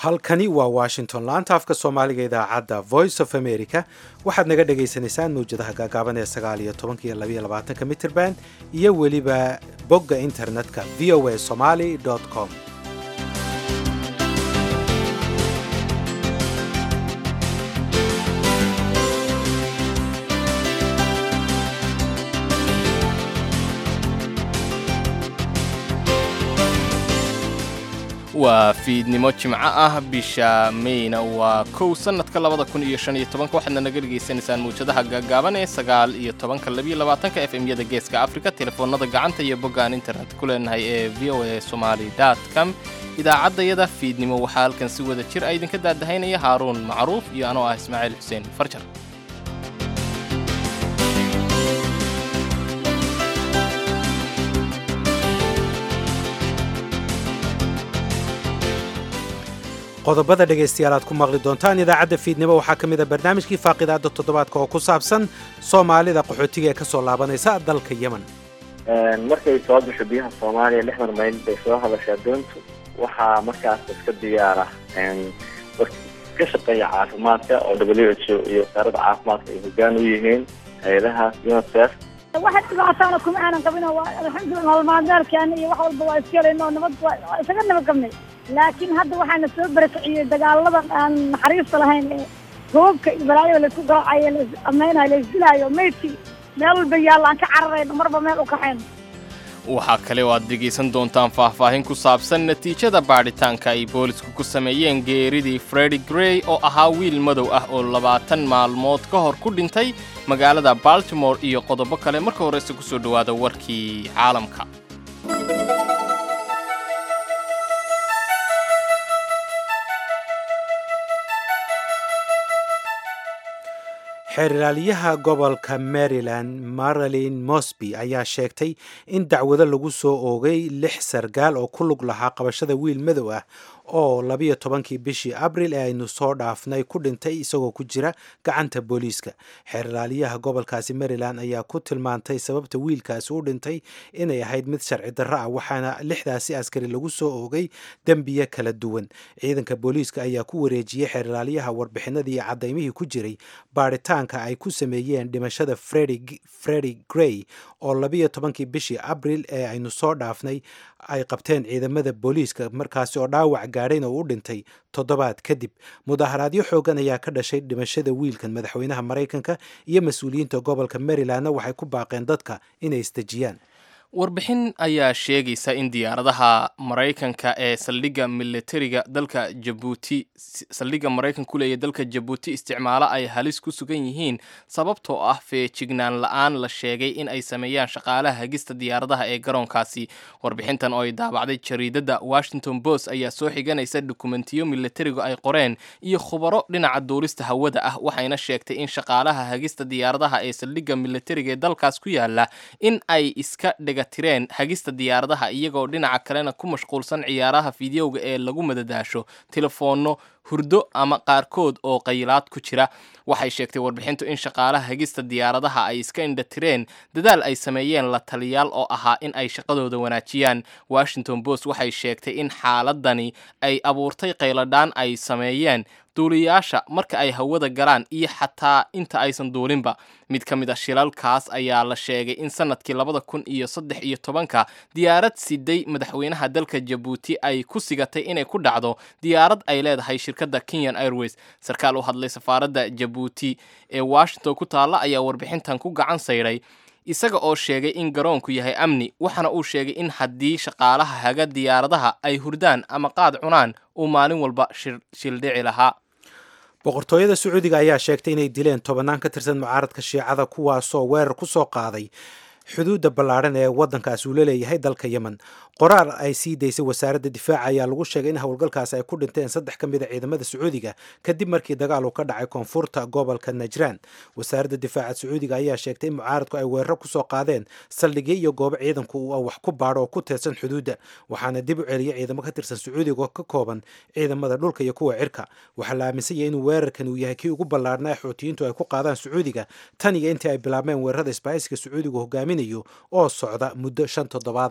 halkani waa washington laanta afka soomaaliga idaacadda voice of america waxaad naga dhagaysanaysaan mawjadaha gaagaaban ee sagaal iyo tobanka iyo labaiyo labaatanka mitrband iyo weliba bogga internetka v o a somaly com waa fiidnimo jimco ah bisha meyna waa kow sannadka labada kun iyo shan iyo tobanka waxaadna naga dhegaysanaysaan mawjadaha gaagaaban ee sagaal iyo tobanka labiyo labaatanka f m-yada geeska afrika telefoonada gacanta iyo boggaan internet ku leenahay ee v o a somali com idaacaddayada fiidnimo waxaa halkan si wada jir a idinka daadahaynaya haaruun macruuf iyo anoo ah ismaaciil xuseen farjar qodobada dhegaystayaal aad ku maqli doontaan idaacadda fiidnimo waxaa ka mid a barnaamijkii faaqidaada toddobaadka oo ku saabsan soomaalida qaxootiga ee kasoo laabanaysa dalka yemen markay soo gasho biyaha soomaaliya lixdan mayl bay soo hadashaa doontu waxaa markaas iska diyaara ka shaqeeya caafimaadka oo w h o iyo wasaaradda caafimaadka ay hogaan u yihiin hay-adahaas unicef waxa dhibaataana kuma aanan qabin oo alxamdulillah nololmaalmeedkeena iyo wax walba waa iska helayno nabad waa isaga nabad qabnay laakiin hadda waxaana soo barakiciyey dagaaladan aan naxariista lahayn ee roobka iyo balaayada laisku garaacayo lais ameynayo laisdilaayo maydkii meel walba yaalla aan ka cararayno marba meel u kaxayno waxaa kale oo aad dhegaysan doontaan faahfaahin ku saabsan natiijada baadhitaanka ay boolisku ku sameeyeen geeridii fredi grey oo ahaa wiil madow ah oo labaatan maalmood ka hor ku dhintay magaalada baltimore iyo qodobo kale marka horeyse ku soo dhowaada warkii caalamka xeerlaaliyaha gobolka maryland marilyn mosby ayaa sheegtay in dacwado lagu soo oogay lix sargaal oo ku lug lahaa qabashada wiil madow ah oo labiyo tobankii bishii abril ee aynu soo dhaafnay ku dhintay isagoo ku jira gacanta booliiska xeerlaaliyaha gobolkaasi maryland ayaa ku tilmaantay sababta wiilkaasi u dhintay inay ahayd mid sharci darro ah waxaana lixdaasi askari lagu soo oogay dembiye kala duwan ciidanka booliiska ayaa ku wareejiyey xeerlaaliyaha warbixinadii cadaymihii ku jiray baaritaanka ay ku sameeyeen dhimashada fredi grey oo labiyo tobankii bishii abril ee aynu soo dhaafnay ay qabteen ciidamada booliiska markaasi oo dhaawac gaadhayn oo u dhintay toddobaad kadib mudaharaadyo xoogan ayaa ka dhashay dhimashada wiilkan madaxweynaha maraykanka iyo mas-uuliyiinta gobolka marylandna waxay ku baaqeen dadka inay isdejiyaan warbixin ayaa sheegaysa in diyaaradaha maraykanka ee saldhigga militariga dalka jabuuti saldhigga maraykanka ku leeya dalka jabuuti isticmaalo ay halis ku sugan yihiin sababtoo ah feejignaan la-aan la sheegay in ay sameeyaan shaqaalaha hagista diyaaradaha ee garoonkaasi warbixintan oo ay daabacday jariidadda washington post ayaa soo xiganaysa dukumentiyo militarigu ay qoreen iyo khubaro dhinaca duulista hawada ah waxayna sheegtay in shaqaalaha hagista diyaaradaha ee saldhigga militariga ee dalkaas ku yaala in ay iska dhega tireen hagista diyaaradaha iyagoo dhinaca kalena ku mashquulsan ciyaaraha fideoga ee lagu madadaasho telefoonno hurdo ama qaarkood oo qaylaad ku jira waxay sheegtay warbixintu in shaqaalaha hagista diyaaradaha ay iska indhatireen dadaal ay sameeyeen la taliyaal oo ahaa in ay shaqadooda wanaajiyaan washington post waxay sheegtay in xaaladani ay abuurtay qayladhaan ay sameeyeen duuliyaasha marka ay hawada galaan iyo xataa inta aysan duulinba mid ka mid a shilalkaas ayaa la sheegay in sanadkii labada kun iyo saddex iyo tobanka diyaarad siday madaxweynaha dalka jabuuti ay ku sigatay inay ku dhacdo diyaarad ay leedahay shirkadda kenyan airways sarkaal u hadlay safaaradda jabuuti ee washington ku taalla ayaa warbixintan ku gacan saydhay isaga oo sheegay in garoonku yahay amni waxaana uu sheegay in haddii shaqaalaha haga diyaaradaha ay hurdaan ama qaad cunaan uu maalin walba shildhici lahaa boqortooyada sacuudiga ayaa sheegtay inay dileen tobannaan ka tirsan mucaaradka shiicada kuwaasoo weerar ku soo qaaday xuduudda ballaadhan ee waddankaasi uu la leeyahay dalka yemen qoraar ay sii daysay wasaaradda difaaca ayaa lagu sheegay in howlgalkaas ay ku dhinteen saddex ka mid a ciidamada sacuudiga kadib markii dagaal uu ka dhacay koonfurta gobolka najraan wasaaradda difaaca sacuudiga ayaa sheegtay in mucaaradku ay weeraro kusoo qaadeen saldhigyo iyo goobo ciidanku uu wax ku baadho oo ku teedsan xuduudda waxaana dib u celiyay ciidamo ka tirsan sacuudiga oo ka kooban ciidamada dhulka iyo kuwa cirka waxaa la aaminsan yahay inuu weerarkan uu yahay kii ugu ballaarnaa xuutiyiintu ay ku qaadaan sacuudiga tan iyo intii ay bilaabmeen weerarada isbaahaysiga sacuudigu hogaaminayo oo socda muddo shan toddobaada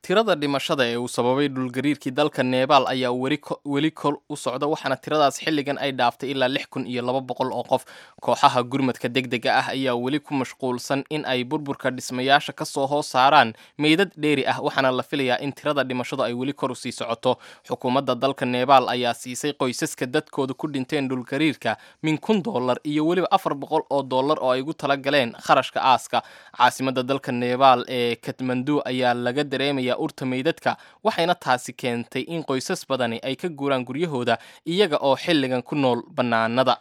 tirada dhimashada ee uu sababay dhulgariirkii dalka nebaal ayaa weli kol u socda waxaana tiradaas xilligan ay dhaaftay ilaa lix kun iyo laba boqol oo qof kooxaha gurmadka deg dega ah ayaa weli ku mashquulsan in ay burburka dhismayaasha ka soo hoos saaraan meydad dheeri ah waxaana la filayaa in tirada dhimashadu ay weli kor u sii socoto xukuumadda dalka nebaal ayaa siisay qoysaska dadkooda ku dhinteen dhulgariirka min kun dollar iyo weliba afar boqol oo dollar oo ay ugu tala galeen kharashka aaska caasimada dalka nebaal ee katmandu ayaa laga dareemaya urta meydadka waxayna taasi keentay in qoysas badani ay ka guuraan guryahooda iyaga oo xilligan ku nool bannaanada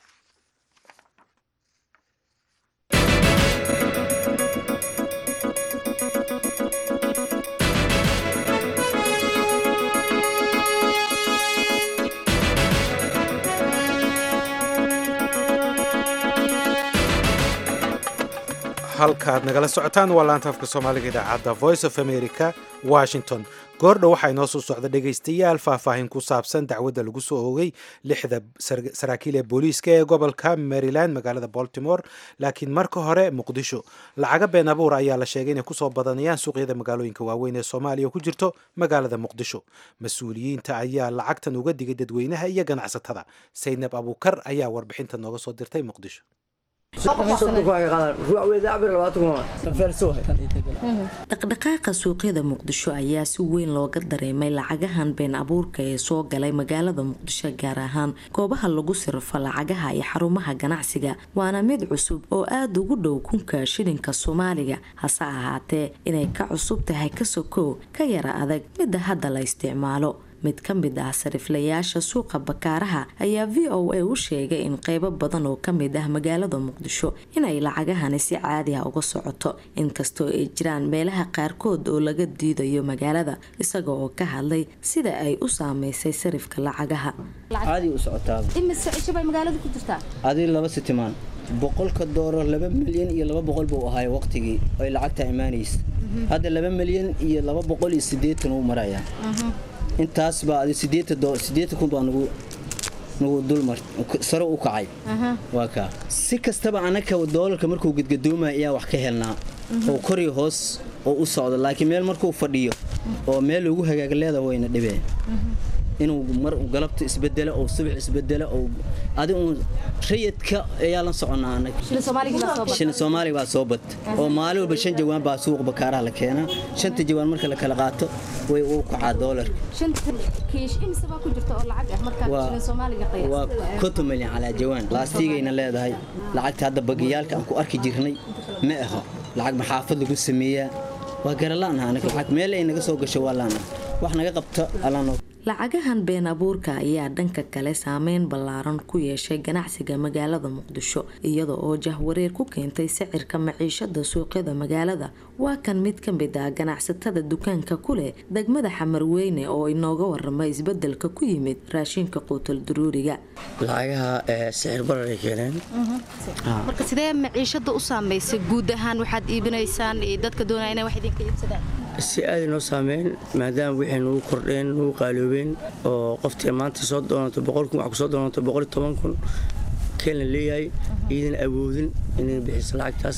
halkaad nagala socotaan waa laanta afka soomaaliga idaacadda voice of america washington goordhow waxaa inoo soo socda dhegaystayaal faahfaahin ku saabsan dacwadda lagu soo oogay lixda saraakiil ee booliiska ee gobolka maryland magaalada baltimore laakiin marka hore muqdisho lacaga been abuur ayaa la sheegay inay kusoo badanayaan suuqyada magaalooyinka waaweyn ee soomaaliya oo ku jirto magaalada muqdisho mas-uuliyiinta ayaa lacagtan uga digay dadweynaha iyo ganacsatada saynab abuukar ayaa warbixinta nooga soo dirtay muqdisho dhaqdhaqaaqa suuqyada muqdisho ayaa si weyn looga dareemay lacagahan been abuurka ee soo galay magaalada muqdisho gaar ahaan goobaha lagu sirfo lacagaha iyo xarumaha ganacsiga waana mid cusub oo aada ugu dhow kunka shilinka soomaaliga hase ahaatee inay ka cusub tahay ka sokow ka yara adag midda hadda la isticmaalo mid ka mid ah sariflayaasha suuqa bakaaraha ayaa v o a u sheegay in qeybo badan oo kamid ah magaalada muqdisho inay lacagahani si caadi ah uga socoto inkastoo ay jiraan meelaha qaarkood oo laga diidayo magaalada isaga oo ka hadlay sida ay u saameysay sarifka lacagaha adi laba sitimaan boqolka doolar laba milyan iyo laba boqol buu ahaay waqtigii ay lacagta imaanaysa hadda laba milyan iyo laba boqol iyo sideetan uu marayaa intaas baa adi sideetan kun baa nagu nagu dulmar sare u kacay waa kaa si kastaba anaka doolarka markuu gadgadoomaya ayaa wax ka helnaa oo kori hoos oo u socdo laakiin meel markuu fadhiyo oo meel lagu hagaagleeda wayna dhibeen inuu mar galabta isbedelo oo subax isbedelo oo adi uun rayidka ayaa la soconaa anaga shilin soomaaliga baa soo bad oo maalin walba shan jawaan baa suuq bakaaraha la keenaa shanta jawaan marka la kala qaato way u kacaa doolarka waa konton milyan calaa jawaan laastigayna leedahay lacagta hadda bagiyaalka aan ku arki jirnay ma aho lacag maxaafad lagu sameeyaa waa garalaanaha anaga lacag meel ay naga soo gasho waa laanaha wax naga qabta alaanoo lacagahan been abuurka ayaa dhanka kale saameyn ballaaran ku yeeshay ganacsiga magaalada muqdisho iyada oo jahwareer ku keentay sicirka maciishada suuqyada magaalada waa kan mid ka mid ah ganacsatada dukaanka ku leh degmada xamarweyne oo inooga waramay isbedelka ku yimid raashinka quutal duruuriga lacagaha sicir bararay keeneen marka sidee maciishada u saamaysay guud ahaan waxaad iibinaysaan dadka doonaya inay wax idinka iibsadaan si aada noo saameyn maadaama wixii nugu kordheen nugu qaaloobeen oo qoftii maanta soo doonato boqol kun wax ku soo doonato boqol toban kun keenla leeyahay iidan awoodin inay bixiso lacagtaas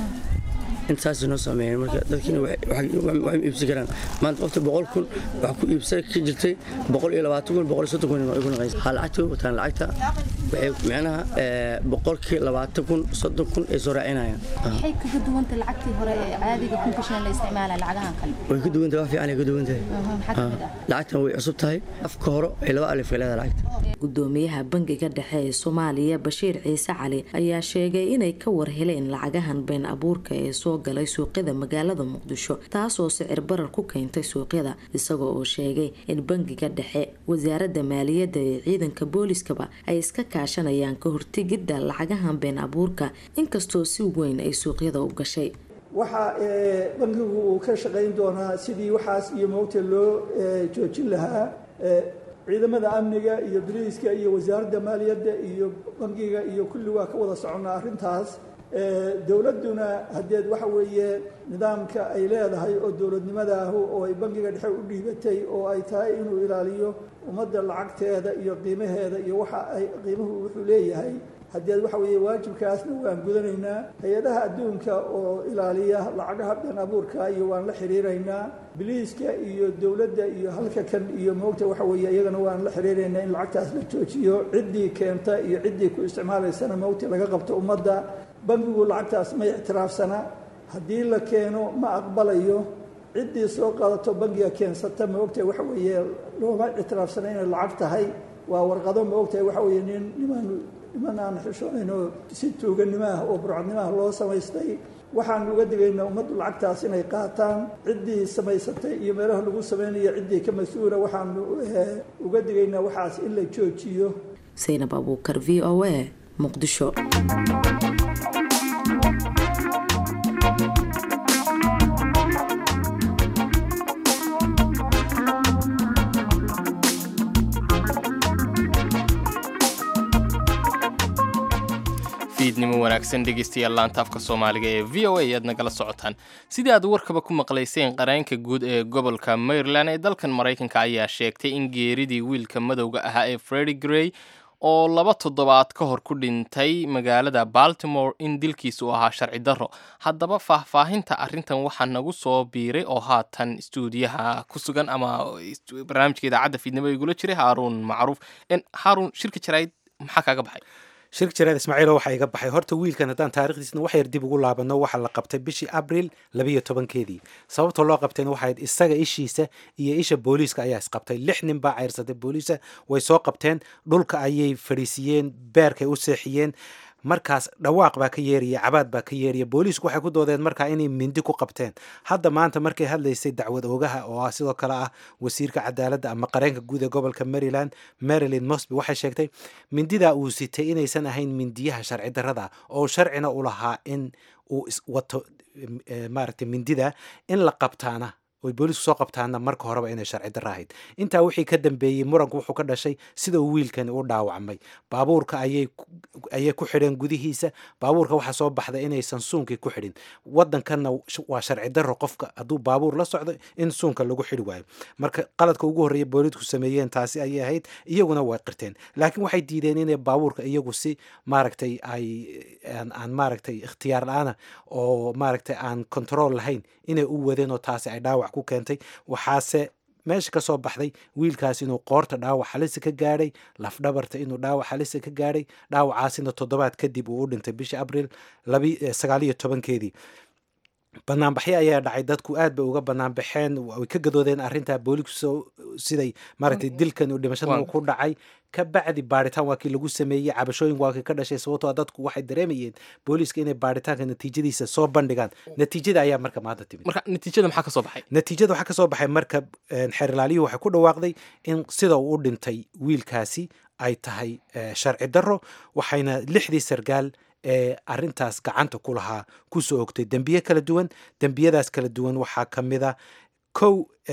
intaas noo saameeyeen marka dadkiina waxay iibsan karaan maanta qofta boqol kun wax ku iibsan ka jirtay boqol iyo labaatan kun boqol iyo soddon kun ay ku naqaysa ha lacagta way wataan lacagta waxay micnaha boqolkii labaatan kun soddon kun ay soo raacinayaan waxay kaga duwanta lacagtii hore ee caadiga kunka shan la isticmaalaa lacagahan kale way ka duwan tahay wax fiican ay ka duwan tahay maxaa kamid ah lacagtan way cusub tahay afka hore ay laba alif ay leedahay lacagta gudoomiyaha bangiga dhexe ee soomaaliya bashiir ciise cali ayaa sheegay inay ka war heleen lacagahan been abuurka ee soo galay suuqyada magaalada muqdisho taasoo sicir barar ku keentay suuqyada isagoo oo sheegay in bangiga dhexe wasaaradda maaliyadda ee ciidanka booliskaba ay iska kaashanayaan ka hortegidda lacagahan been abuurka inkastoo si weyn ay suuqyada u gashay waxa bangigu uu ka shaqayn doonaa sidii waxaas iyo moogta loo joojin lahaa ciidamada amniga iyo boliiska iyo wasaaradda maaliyadda iyo bangiga iyo kulli waa ka wada soconnaa arrintaas dowladduna haddeed waxa weeye nidaamka ay leedahay oo dowladnimadaahu oo ay bangiga dhexe u dhiibatay oo ay tahay inuu ilaaliyo ummadda lacagteeda iyo qiimaheeda iyo waxa ay qiimuhu wuxuu leeyahay haddii waxa weeye waajibkaasna waan gudanaynaa hay-adaha adduunka oo ilaaliya lacagaha been abuurka iyo waan la xiriiraynaa biliiska iyo dowladda iyo halka kan iyo moogta waxa weeye iyagana waan la xiriiraynaa in lacagtaas la joojiyo ciddii keenta iyo ciddii ku isticmaalaysana moogta laga qabto ummadda bangigu lacagtaas ma ictiraafsana haddii la keeno ma aqbalayo ciddii soo qaadato bangiga keensata ma ogtahay waxa weeye looma ictiraafsana inay lacag tahay waa warqado ma ogtahay waxa weeye nin niman niman aan xishoonayn oo si tuuganimo ah oo burcadnimo ah loo samaystay waxaan uga digaynaa ummaddu lacagtaas inay qaataan ciddii samaysatay iyo meelaha lagu samaynayo ciddii ka mas-uula waxaanu uga digaynaa waxaas in la joojiyo saynab abuukar v o a muqdisho fiidnimo wanaagsan dhegeystayaal laanta afka soomaaliga ee v o a aad nagala socotaan sidii aad warkaba ku maqlayseen qareenka guud ee gobolka maryland ee dalkan maraykanka ayaa sheegtay in geeridii wiilka madowga ahaa ee fredi grey oo laba toddobaad ka hor ku dhintay magaalada baltimore in dilkiisa uu ahaa sharci darro haddaba faahfaahinta arrintan waxaa nagu soo biiray oo haatan istuudiyaha ku sugan ama barnaamijka idaacadda fiidnimo igula jiray haaruun macruuf haaruun shirka jaraa'id maxaa kaaga baxay shirka jaraad ismaaciilo waxaa iga baxay horta wiilkan haddaan taarikhdiisna wax yar dib ugu laabano waxaa la qabtay bishii abril labiyo tobankeedii sababta loo qabtayna waxayd isaga ishiisa iyo isha booliiska ayaa isqabtay lix nin baa ceyrsatay booliisa way soo qabteen dhulka ayay fadhiisiiyeen beerkay u seexiyeen markaas dhawaaq baa ka yeeraya cabaad baa ka yeeraya booliisku waxay ku doodeen markaa inay mindi ku qabteen hadda maanta markay hadlaysay dacwad oogaha oo ah sidoo kale ah wasiirka cadaaladda ama qareenka guud ee gobolka maryland marilyn mosby waxay sheegtay mindidaa uu sitay inaysan ahayn mindiyaha sharci darrada oo sharcina u lahaa in uu wato maaragtay mindida in la qabtaana oy boolisku soo qabtaana marka horeba inay sharci darro ahayd intaa wixii ka dambeeyey muranku wuxuu ka dhashay sida uu wiilkani u dhaawacmay baabuurka ayay ayay ku xidheen gudihiisa baabuurka waxaa soo baxday inaysan suunkii ku xidhin wadankanna waa sharci darro qofka hadduu baabuur la socdo in suunka lagu xidhi waayo marka qaladka ugu horreeya boolisku sameeyeen taasi ayay ahayd iyaguna way qirteen laakiin waxay diideen inay baabuurka iyagu si maaragtay ay aan maaragtay ikhtiyaar la-aana oo maaragtay aan control lahayn inay u wadeen oo taasi ay dhaawac ku keentay waxaase meesha ka soo baxday wiilkaas inuu qoorta dhaawac halisa ka gaadhay lafdhabarta inuu dhaawac halisa ka gaadhay dhaawacaasina toddobaad kadib uu u dhintay bishii abril sagaaliyo tobankeedii banaanbaxyo ayaa dhacay dadku aad bay uga banaanbaxeen way ka gadoodeen arrintaa boolisu siday maaragtay dilkan uu dhimashada ku dhacay ka bacdi baaritaan waa kii lagu sameeyey cabashooyin waa kii ka dhashay sababtoo dadku waxay dareemayeen booliiska inay baaritaanka natiijadiisa soo bandhigaan natiijada ayaa marka maanta timid marka natiijada maxaa ka soo baxay natiijada waxaa ka soo baxay marka xeerlaaliyuhu waxay ku dhawaaqday in sida uu u dhintay wiilkaasi ay tahay sharci darro waxayna lixdii sargaal ee arintaas gacanta ku lahaa kusoo ogtay dembiye kala duwan dembiyadaas kala duwan waxaa ka mid a kow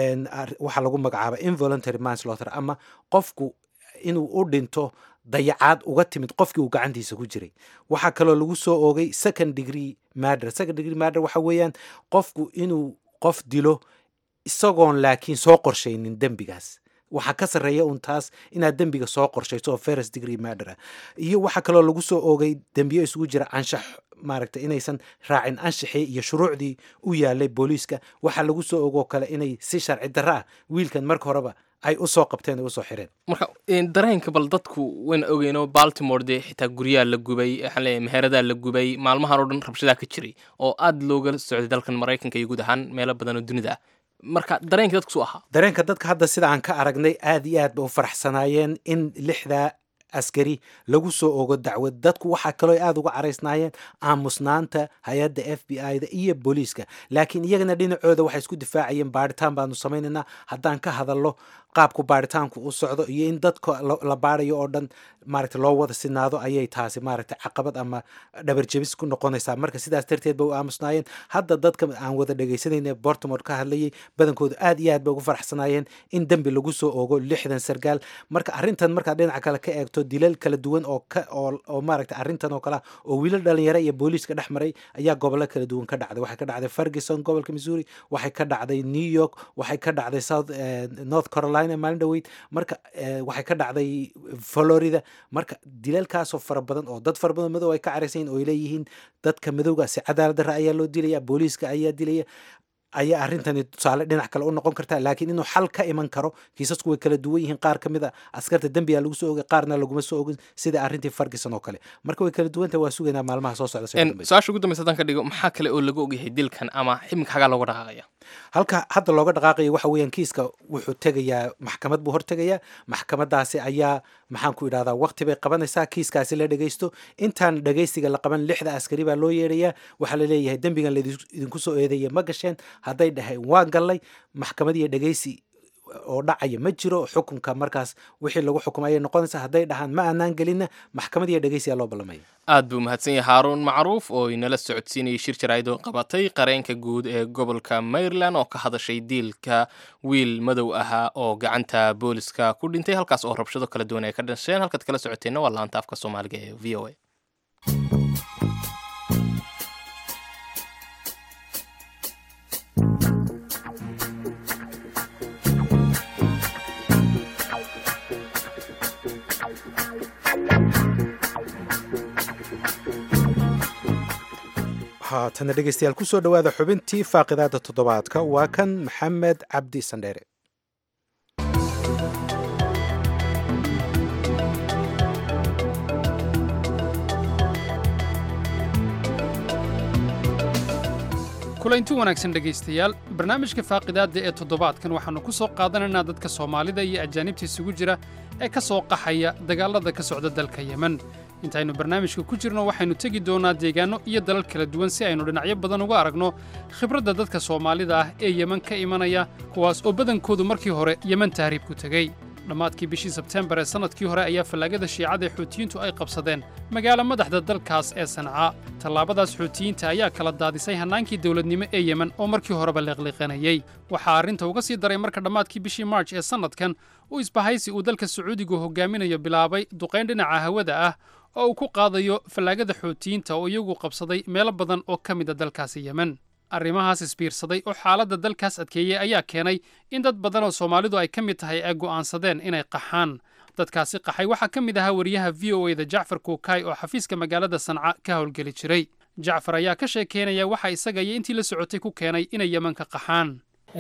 waxaa lagu magacaaba involuntary manslaughter ama qofku inuu u dhinto dayacaad uga timid qofkii uu gacantiisa ku jiray waxaa kaloo lagu soo oogay second degree mader second degree mader waxa weeyaan qofku inuu qof dilo isagoon laakiin soo qorshaynin dembigaas waxaa ka sarreeya un taas inaad dembiga soo qorshayso oo first degree mader iyo waxaa kaloo lagu soo oogay dembiyo isugu jira anshax maaragtay inaysan raacin anshaxii iyo shuruucdii u yaalay booliiska waxaa lagu soo ogoo kale inay si sharci darro ah wiilkan marka horeba ay usoo qabteen ay usoo xireen marka dareenka bal dadku wayna ogeyno baltimore dee xitaa guryaha la gubay waxaan leeyahay meheradaha la gubay maalmahan oo dhan rabshadaa ka jiray oo aada looga socday dalkan maraykanka iyo guud ahaan meelo badan oo dunida ah marka dareenka dadku suu ahaa dareenka dadka hadda sida aan ka aragnay aad iyo aad ba u faraxsanaayeen in lixdaa askari lagu soo ogo dacwad dadku waxaa kaloo aada uga caraysnaayeen aamusnaanta hay-adda f b i da iyo booliiska laakiin iyagana dhinacooda waxay isku difaacayeen baaritaan baanu samaynaynaa haddaan ka hadalno qaabku baaritaanku u socdo iyo in dadka la baarayo oo dhan maaragta loo wada sinaado ayay taasi maaragta caqabad ama dhabarjebis ku noqonaysaa marka sidaas darteed ba u aamusnaayeen hadda dadka aan wada dhegaysanayna bortimore ka hadlayay badankoodu aad iyo aad bay ugu faraxsanaayeen in dembi lagu soo ogo lixdan sargaal marka arrintan markaad dhinaca kale ka eegto arkayso dilal kala duwan oo ka oo oo maaragtay arrintan oo kale ah oo wiilal dhalinyaro iyo booliiska dhex maray ayaa gobollo kala duwan ka dhacday waxay ka dhacday ferguson gobolka missouri waxay ka dhacday new york waxay ka dhacday south eh, north carolina maalin dhoweyd marka eh, waxay ka dhacday florida marka dilalkaasoo fara badan oo dad fara badan madow ay ka caraysan yihiin oo ay leeyihiin dadka madowga si cadaalad darra ayaa loo dilaya booliiska ayaa dilaya ayaa arrintani tusaale dhinac kale u noqon karta laakiin inuu xal ka iman karo kiisasku way kala duwan yihiin qaar ka mid a askarta dembiga lagu soo ogay qaarna laguma soo ogin sida arrintii ferguson oo kale marka way kala duwan tahay waa sugaynaa maalmaha soo socda sida En, dambaysa. su-aasha ugu dambaysa haddaan ka dhigo maxaa kale oo lagu ogyahay dilkan ama ximika xagaa looga dhaqaaqaya halka hadda looga dhaqaaqayo waxa weeyaan kiiska wuxuu tegayaa maxkamad buu hortegayaa maxkamadaasi ayaa maxaan ku idhahdaa waqti bay qabanaysaa kiiskaasi la dhegeysto intaan dhegeysiga la qaban lixda askari baa loo yeerayaa waxaa la leeyahay dembigan laidinku idinku soo eedeeya ma gasheen hadday dhaheen waan gallay maxkamad iyo dhegeysi oo dhacaya ma jiro xukunka markaas wixii lagu xukumay ayay noqonaysaa hadday dhahaan ma aanaan gelinna maxkamad iyo dhegeysiyaa loo ballamaya aad buu mahadsan yahay haaruun macruuf oo inala socodsiinayay shir jaraa'id oo qabatay qareenka guud ee gobolka maryland oo ka hadashay diilka wiil madow ahaa oo gacanta booliska ku dhintay halkaas oo rabshado kala duwan ay ka dhasheen halkaad kala socoteenna waa laanta afka soomaaliga ee v o a haatana dhegeystayaal kusoo dhowaada xubintii faaqidaada toddobaadka waa kan maxamed cabdi sandheere kulanti wanaagsan dhegaystayaal barnaamijka faaqidaadda ee toddobaadkan waxaannu ku soo qaadanaynaa dadka soomaalida iyo ajaanibta isugu jira ee ka soo qaxaya dagaallada ka socda dalka yemen intaynu barnaamijka ku jirno waxaynu tegi doonnaa deegaanno iyo dalal kala duwan si aynu dhinacyo badan uga aragno khibradda dadka soomaalida ah ee yemen ka imanaya kuwaas oo badankoodu markii hore yemen tahriib ku tegey dhammaadkii bishii sebteembar ee sannadkii hore ayaa fallaagada shiicada ee xuutiyiintu ay qabsadeen magaalo madaxda dalkaas ee sancaa tallaabadaas xuutiyiinta ayaa kala daadisay hannaankii dowladnimo ee yemen oo markii horeba liqliqanayey waxaa arrinta uga sii daray marka dhammaadkii bishii marj ee sannadkan uu isbahaysi uu dalka sacuudigu hogaaminayo bilaabay duqayn dhinaca hawada ah oo uu ku qaadayo fallaagada xuutiyiinta oo iyagu qabsaday meelo badan oo ka mida dalkaasi yemen arrimahaas isbiirsaday oo xaaladda dalkaas adkeeyey ayaa keenay in dad badan oo soomaalidu ay ka mid tahay ay go'aansadeen inay qaxaan dadkaasi qaxay waxaa ka mid ahaa wariyaha v o eda jacfar kuukay oo xafiiska magaalada sanca ka howlgeli jiray jacfar ayaa ka sheekeynaya waxa isaga iyo intii la socotay ku keenay inay yemen ka qaxaan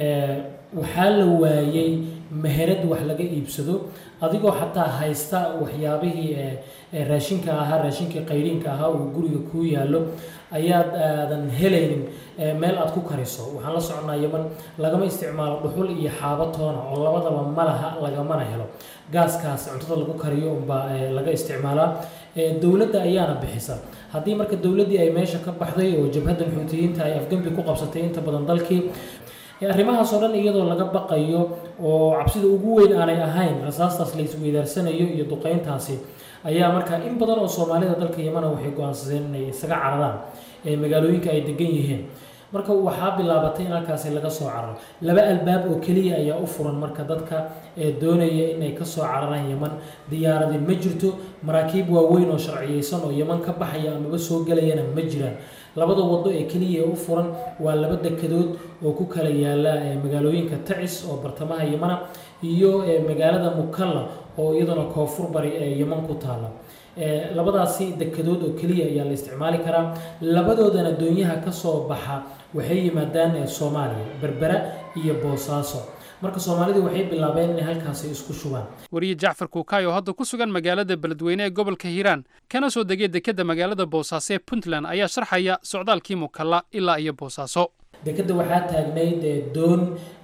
waxaa la waayey meherad wax laga iibsado adigoo xataa haysta waxyaabihii raashinka ahaa raashinkii qayriinka ahaa uu guriga kuu yaallo ayaad aadan helaynin meel aad ku kariso waxaan la soconaa yeman lagama isticmaalo dhuxul iyo xaabo toona oo labadaba malaha lagamana helo gaaskaas cuntada lagu kariyo unbaa laga isticmaalaa dowladda ayaana bixisa haddii marka dowladdii ay meesha ka baxday oo jabhaddan xuutiyiinta ay afgembi ku qabsatay inta badan dalkii arrimahaas oo dhan iyadoo laga baqayo oo cabsida ugu weyn aanay ahayn rasaastaas la isweydaarsanayo iyo duqayntaasi ayaa markaa in badan oo soomaalida dalka yemana waxay go-aansadeen inay isaga cararaan magaalooyinka ay degan yihiin marka waxaa bilaabatay in halkaasi laga soo cararo laba albaab oo keliya ayaa u furan marka dadka ee doonaya inay ka soo cararaan yeman diyaaradi ma jirto maraakiib waaweyn oo sharciyeysan oo yeman ka baxaya amaba soo gelayana ma jiraan labada wado ee keliya ee u furan waa laba dekedood oo ku kala yaala magaalooyinka tacis oo bartamaha yemana iyo magaalada mukalla oo iyaduna koonfur bari ee yeman ku taala labadaasi dekedood oo keliya ayaa la isticmaali karaa labadoodana doonyaha ka soo baxa waxay yimaadaan soomaaliya berbera iyo boosaaso marka soomaalidu waxay bilaabeen inay halkaasi isku shubaan wariye jacfar kuukay oo hadda ku sugan magaalada beledweyne ee gobolka hiiraan kana soo degay dekedda magaalada boosaaso ee puntland ayaa sharxaya socdaalkii mukalla ilaa iyo boosaaso dekedda waxaa taagnayd doon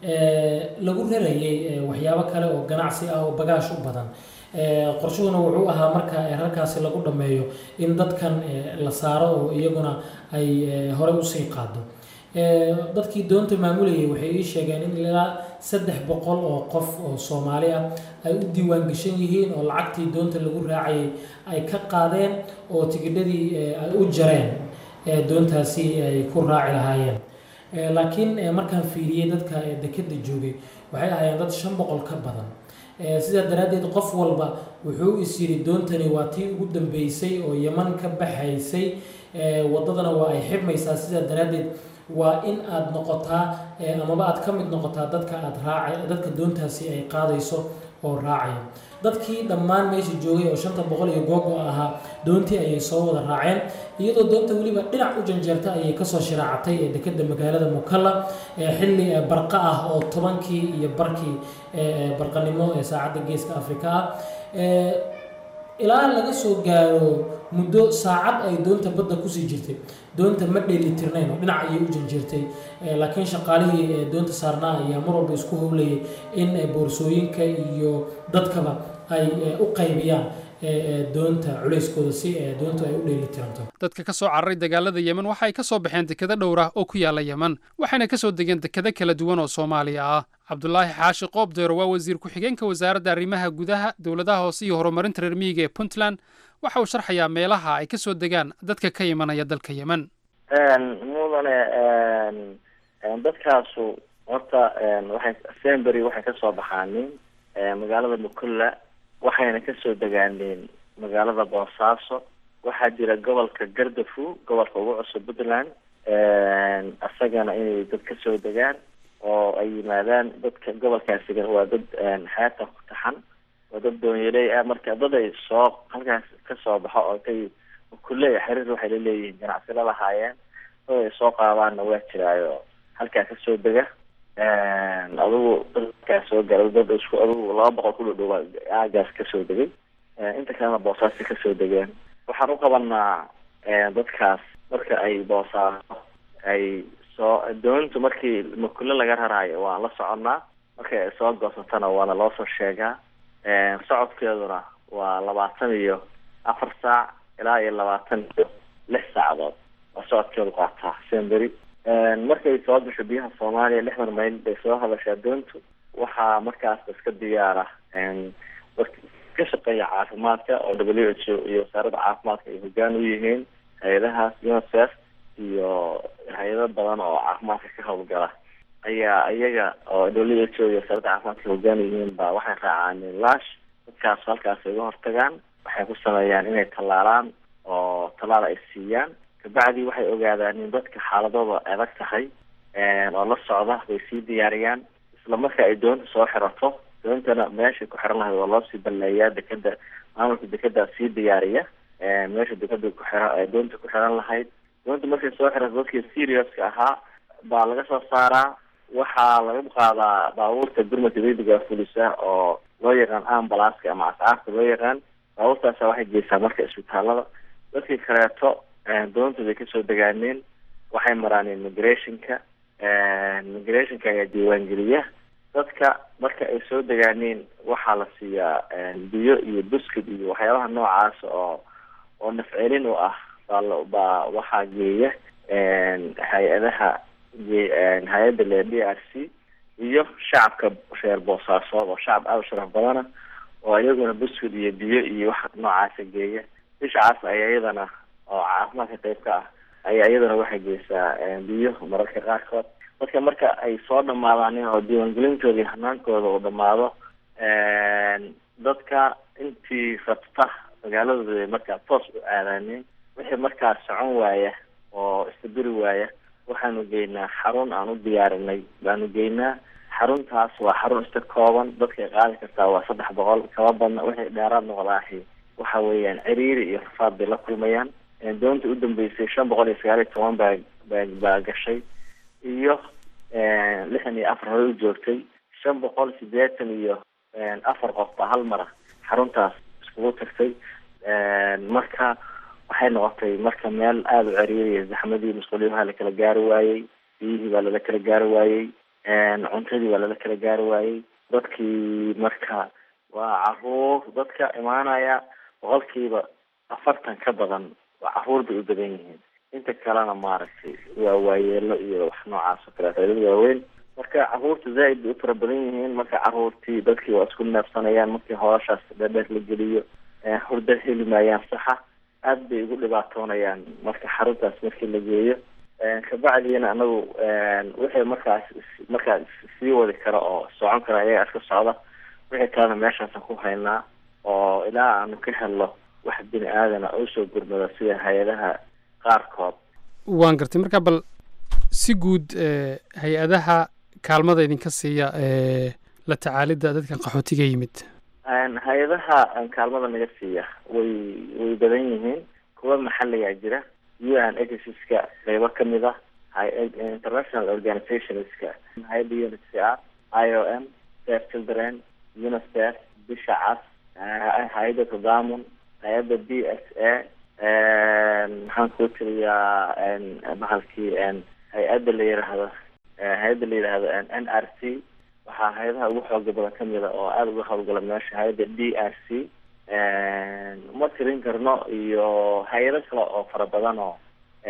lagu rarayay waxyaabo kale oo ganacsi ah oo bagaash u badan qorshuhuna wuxuu ahaa marka halkaasi lagu dhammeeyo in dadkan la saaro oo iyaguna ay horey usii qaado dadkii doonta maamulayay waxay ii sheegeen in ilaa saddex boqol oo qof oo soomaali ah ay u diiwaan gashan yihiin oo lacagtii doonta lagu raacayay ay ka qaadeen oo tigidhadii ay u jareen doontaasi ay ku raaci lahaayeen laakiin markaan fiiriyey dadka dekedda joogay waxay ahaayeen dad shan boqol ka badan sidaa daraaddeed qof walba wuxuu is yidhi doontani waa tii ugu dambeysay oo yeman ka baxaysay waddadana waa ay xidhmaysaa sidaa daraaddeed waa in aad noqotaa amaba aad ka mid noqotaa dadka aad raaca dadka doontaasi ay qaadayso oo raacaya dadkii dhammaan meesha joogay oo shanta boqol iyo googo ahaa doontii ayay soo wada raaceen iyadoo doonta weliba dhinac u janjeerta ayay kasoo shiraacatay ee dekeda magaalada mukalla xilli barqa ah oo tobankii iyo barkii barqanimo ee saacadda geeska afrika ah ilaa laga soo gaaro muddo saacad ay doonta badda kusii jirtay doonta ma dheelitirnayn oo dhinac ayay u janjeertay laakiin shaqaalihii doonta saarnaa ayaa mar walba isku howlayay in boorsooyinka iyo dadkaba ay u qaybiyaan doonta culayskooda si doontu ay u dheelitiranto dadka ka soo cararay dagaalada yemen waxa ay ka soo baxeen dekado dhowr ah oo ku yaala yemen waxayna ka soo degeen dekado kala duwan oo soomaaliya ah cabdulaahi xaashi qoobdeero waa wasiir ku-xigeenka wasaaradda arrimaha gudaha dowladaha hoose iyo horumarinta reer miyiga ee puntland waxa uu sharxayaa meelaha ay ka soo degaan dadka ka imanaya dalka yemen mudane dadkaasu horta waxay sembery waxay kasoo baxaaneen magaalada mukulla waxayna kasoo degaaneen magaalada boosaaso waxaa jira gobolka gardafu gobolka ugu cusub puntland isagana inay dad kasoo degaan oo ay yimaadaan dadka gobolkaasiga waa dad xeebta ku taxan waa dad doonyaley ah marka dad ay soo halkaas kasoo baxo oo kay mukulle xiriir waxay laleeyihiin ganacsi la lahaayeen dad ay soo qaadaanna waa jiraayo halkaa kasoo dega adigu dadkaa soo gala dad isku adigu laba boqol ku dhadhowa aagaas kasoo degay inta kalena boosaasi kasoo degeen waxaan u qabanaa dadkaas marka ay boosaaso ay soo doontu markii makulle laga raraayo waan la soconnaa markay ay soo goosatana waana loo soo sheegaa socodkeeduna waa labaatan iyo afar saac ilaa iyo labaatan iyo lix saacadood waa socodkeedu qaataa semberi markay soo gasho biyaha soomaaliya lixdan mayl bay soo hadashaa doontu waxaa markaas iska diyaara ka shaqeeya caafimaadka oo w h o iyo wasaaradda caafimaadka ay hogaan u yihiin hay-adahaas unicef iyo hay-ado badan oo caafimaadka ka howlgala ayaa iyaga oo w h o iyo wasaaradda caafimaadka hogaan u yihiin ba waxay raacaan laash dadkaas halkaas ay uga hortagaan waxay ku sameeyaan inay tallaalaan oo tallaal ay siiyaan kabacdi waxay ogaadaan in dadka xaaladooda adag tahay oo la socda bay sii diyaariyaan isla marka ay doonta soo xirato doontana meeshay ku xiran lahayd waa loo sii balleeyaa dekeda maamulka dekedaa sii diyaariya meesha dekeda ku xira doonta ku xiran lahayd doonta markay soo xirato dadkii seriouska ahaa baa laga soo saaraa waxaa laga qaadaa baabuurta gurmadka degdega fulisa oo loo yaqaan ambalaska ama ascaarta loo yaqaan baabuurtaasa waxay geysaa marka isbitaalada dadkii kaleeto doonta bay kasoo degaaneen waxay maraan immigrationka immigrationka ayaa diiwaangeliya dadka marka ay soo degaaneen waxaa la siiyaa biyo iyo buskid iyo waxyaabaha noocaas oo oo nafcelin u ah baa baa waxaa geeya hay-adaha hay-adda le d r c iyo shacabka reer boosaasood oo shacab aada u sharaf badana oo iyaguna buskid iyo biyo iyo wax noocaasa geeya bishacaas ayaa iyadana oo caafimaadka qayb ka ah ayaa iyadana waxay geysaa biyo mararka qaarkood dadka marka ay soo dhamaadaan oo diiwaangelintooda iyo hanaankooda uu dhamaado dadka intii rabta magaaladooda markaa toos u aadaaneen wixii markaa socon waaya oo istabiri waaya waxaanu geynaa xarun aan u diyaarinay baanu geynaa xaruntaas waa xarun iska kooban dadkay qaadi kartaa waa saddex boqol kaba badna wixii dheeraad noqdaahi waxa weeyaan ciriiri iyo rafaad bay la kulmayaan doonta u dambeysay shan boqol iyo sagaal iyo toban baa baa baa gashay iyo lixdan iyo afar hore u joogtay shan boqol sideetan iyo afar qof baa hal mara xaruntaas iskugu tagtay marka waxay noqotay marka meel aada u ceriiriya zaxmadii masquuliyaha la kala gaari waayey biyihii baa lala kala gaari waayey cuntadii baa lala kala gaari waayey dadkii marka waa caruur dadka imaanaya boqolkiiba afartan ka badan waa caruur bay u badan yihiin inta kalena maaragtay waa waayeelo iyo wax noocaas oo kaleeto dad waaweyn marka caruurta zaaid bay u fara badan yihiin marka caruurtii dadkii waa isku neefsanayaan markii hooshaas dheerdheer la geliyo hurda heli maayaan saxa aad bay ugu dhibaatoonayaan marka xaruntaas markii la geeyo kabacdiina anagu wixii markaas markaas sii wadi kara oo socon kara ayaga iska socda wixii kalena meeshaasaan ku haynaa oo ilaa aanu ka helno wax bini aadana oo usoo gurmada sida hay-adaha qaarkood waan gartay marka bal si guud hay-adaha kaalmada idinka siiya la tacaalidda dadkan qaxootiga yimid hay-adaha kaalmada naga siiya way way badan yihiin kuwa maxaligaa jira u n agencies-ka qeybo kamid ah international organizationska hay-adda unhcr i o m safe children unicef bisha cas hay-adda tadamun hay-adda b s a maxaan kuu tiriyaa bahalkii hay-adda la yiraahdo hay-adda la yidhaahdo n r c waxaa hay-adaha ugu xooga badan kamid a oo aada uga howlgala meesha hay-adda d r c uma tirin karno iyo hay-ado kale oo fara badan oo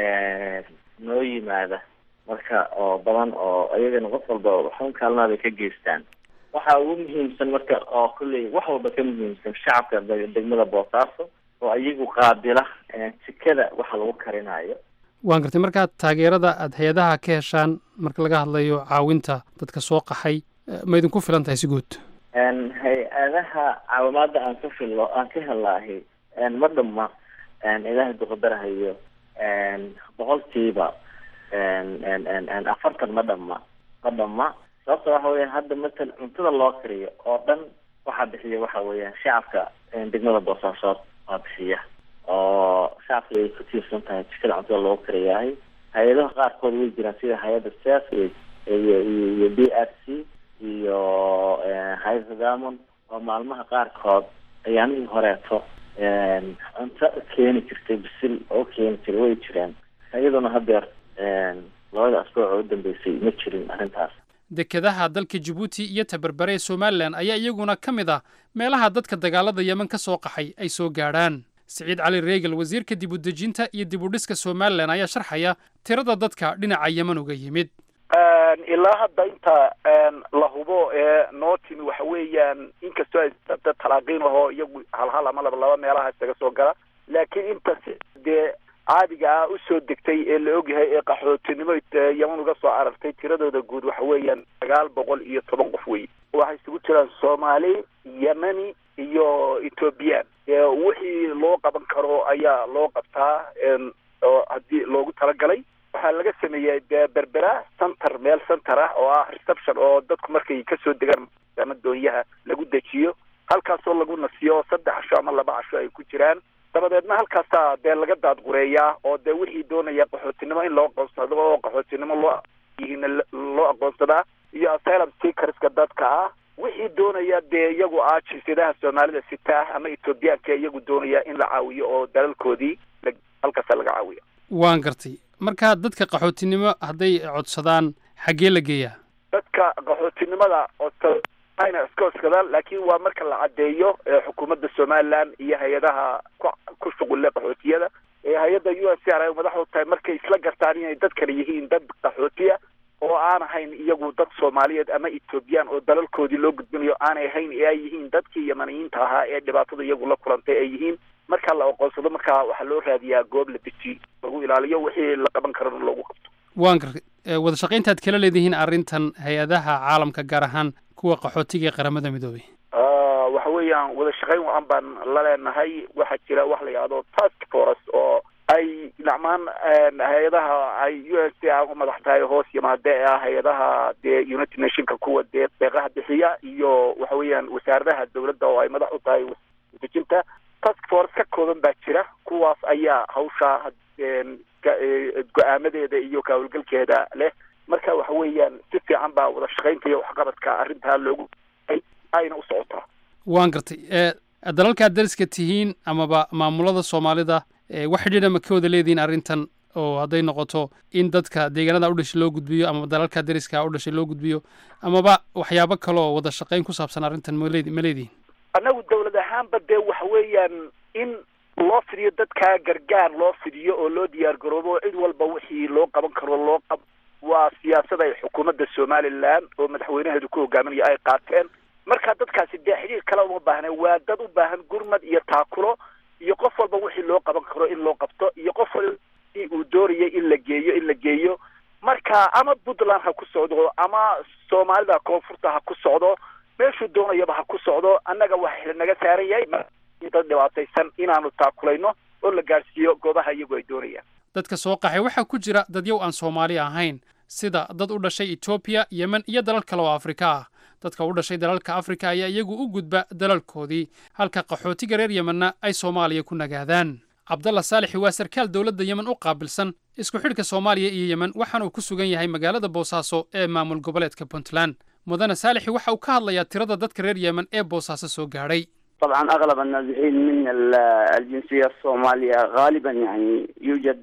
noo yimaada marka oo badan oo iyagana qof walba waxun kaalmaada ka geystaan waxaa ugu muhiimsan marka oo kulley wax walba ka muhiimsan shacabka degmada boosaaso oo iyagu qaabila jikada waxa lagu karinayo waan gartay markaa taageerada aada hay-adaha ka heshaan marka laga hadlayo caawinta dadka soo qaxay ma idinku filan tahay si guud hay-adaha caawimaada aan ka filo aan ka helaahi ma dhama ilaahay duqadarahayo boqolkiiba afartan ma dhama ma dhama sababta waxa weya hadda matal cuntada loo kariyo oo dhan waxaa bixiya waxa weeyaan shacabka degmada boosaasood waa bixiya oo shacabka ay ku tiirsan tahay jikada cuntada loogu kariyahay hay-adaha qaarkood way jiraan sida hay-adda sef iyo iyo b r c iyo hay-ada damon oo maalmaha qaarkood ayaamihii horeeto cunto keeni jirtay bisil oo keeni jiray way jiraan iyaduna hadeer labada asbuuc oo u dambeysay ma jirin arrintaas dekedaha dalka jabuuti iyo tabarbare ee somalilan ayaa iyaguna ka mid ah meelaha dadka dagaalada yemen ka soo qaxay ay soo gaadhaan siciid cali reegal wasiirka dib u dejinta iyo dib u dhiska somalilan ayaa sharxaya tirada dadka dhinaca yemen uga yimid ilaa hadda inta la hubo ee noo timi waxa weeyaan inkastoo ay dad talaaqiin ahoo iyagu halhal ama laba laba meelaha isaga soo gala laakiin inta dee caadiga ah usoo degtay ee la ogyahay ee qaxootinimo yeman uga soo arartay tiradooda guud waxa weeyaan sagaal boqol iyo toban qof wey waxay isugu jiraan soomaali yemeni iyo ethoobiyan wixii loo qaban karo ayaa loo qabtaa oo haddii loogu talagalay waxaa laga sameeyey de berbera center meel center ah oo ah reception oo dadku markay kasoo degaan ama doonyaha lagu dejiyo halkaasoo lagu nasiyo saddex casho ama laba casho ay ku jiraan dabadeedna halkaasaa dee laga daadgureeyaa oo dee wixii doonaya qaxootinimo in loo aqoonsado oo qaxootinimo loo yihiin loo aqoonsadaa iyo asylum seekerska dadka ah wixii doonaya dee iyagu ah jinsiyadaha soomaalida sita ah ama ethoobiyaanka iyagu doonaya in la caawiyo oo dalalkoodii halkaasa laga caawiyo waan gartay marka dadka qaxootinimo hadday codsadaan xaggee la geeyaa dadka qaxootinimada ayna iska oskadaan laakiin waa marka la caddeeyo xukuumadda somaliland iyo hay-adaha ku shuqulle qaxootiyada ee hay-adda u s r ay madaxdu tahay markay isla gartaan inay dadkana yihiin dad qaxootiya oo aan ahayn iyagu dad soomaaliyeed ama ethoobiyan oo dalalkoodii loo gudbinayo aanay ahayn ee ay yihiin dadkii yamaniyiinta ahaa ee dhibaatada iyagu la kulantay ay yihiin marka la aqoonsado markaa waxaa loo raadiyaa goob la deji lagu ilaaliyo wixii la qaban karana loogu qabto waan gartay wada shaqaynta aad kala leedihiin arrintan hay-adaha caalamka gaar ahaan kuwa qaxootiga ee qaramada midoobay waxa weeyaan wada shaqayn wacan baan la leenahay waxaa jira wax la yidhahdo task force oo ay dhinacmaan hay-adaha ay u s a u madax tahay hoos yimaade ee ah hay-adaha dee united nationka kuwa dee deeqaha bixiya iyo waxa weeyaan wasaaradaha dawladda oo ay madax u tahay dejinta task force ka kooban baa jira kuwaas ayaa hawsha go-aamadeeda iyo kahawlgalkeeda leh marka waxa weeyaan si fiican baa wada shaqaynta iyo waxqabadka arrintaa loogu ayna u socotaa waan gartay dalalkaad dariska tihiin amaba maamulada soomaalida wax xidhiidha ma ka wada leedihiin arrintan oo hadday noqoto in dadka deegaanada u dhashay loo gudbiyo amaba dalalka dariska u dhashay loo gudbiyo amaba waxyaabo kale oo wada shaqayn ku saabsan arrintan male ma leedihin annagu dawlad ahaanba dee waxa weeyaan in loo fidiyo dadkaa gargaar loo fidiyo oo loo diyaar garoobo cid walba wixii loo qaban karo loo qab waa siyaasad ay xukuumadda somaliland oo madaxweynaheedu ku hogaaminaya ay qaateen marka dadkaasi dee xidhiir kale uma baahna waa dad u baahan gurmad iyo taakulo iyo qof walba wixii loo qaban karo in loo qabto iyo qof walba uu doonayay in la geeyo in la geeyo marka ama puntland ha ku socdo ama soomaalida koonfurta ha ku socdo meeshuu doonayaba ha ku socdo annaga waxa naga saaran yahay dad dhibaataysan inaanu taakulayno oo la gaadhsiiyo goobaha iyagu ay doonayaan dadka soo qaxay waxaa ku jira dadyow aan soomaali ahayn sida dad u dhashay etoobiya yemen iyo dalal kale oo afrika ah dadka u dhashay dalalka afrika ayaa iyagu u gudba dalalkoodii halka qaxootiga reer yemenna ay soomaaliya ku nagaadaan cabdalla saalixi waa sarkaal dowladda yemen u qaabilsan isku xidhka soomaaliya iyo yemen waxaana uu ku sugan yahay magaalada boosaaso ee maamul goboleedka puntland mudane saalixi waxa uu ka hadlayaa tirada dadka reer yemen ee boosaaso soo gaadhay طبعا اغلب النازحين من ال- الجنسيه الصوماليه غالبا يعني يوجد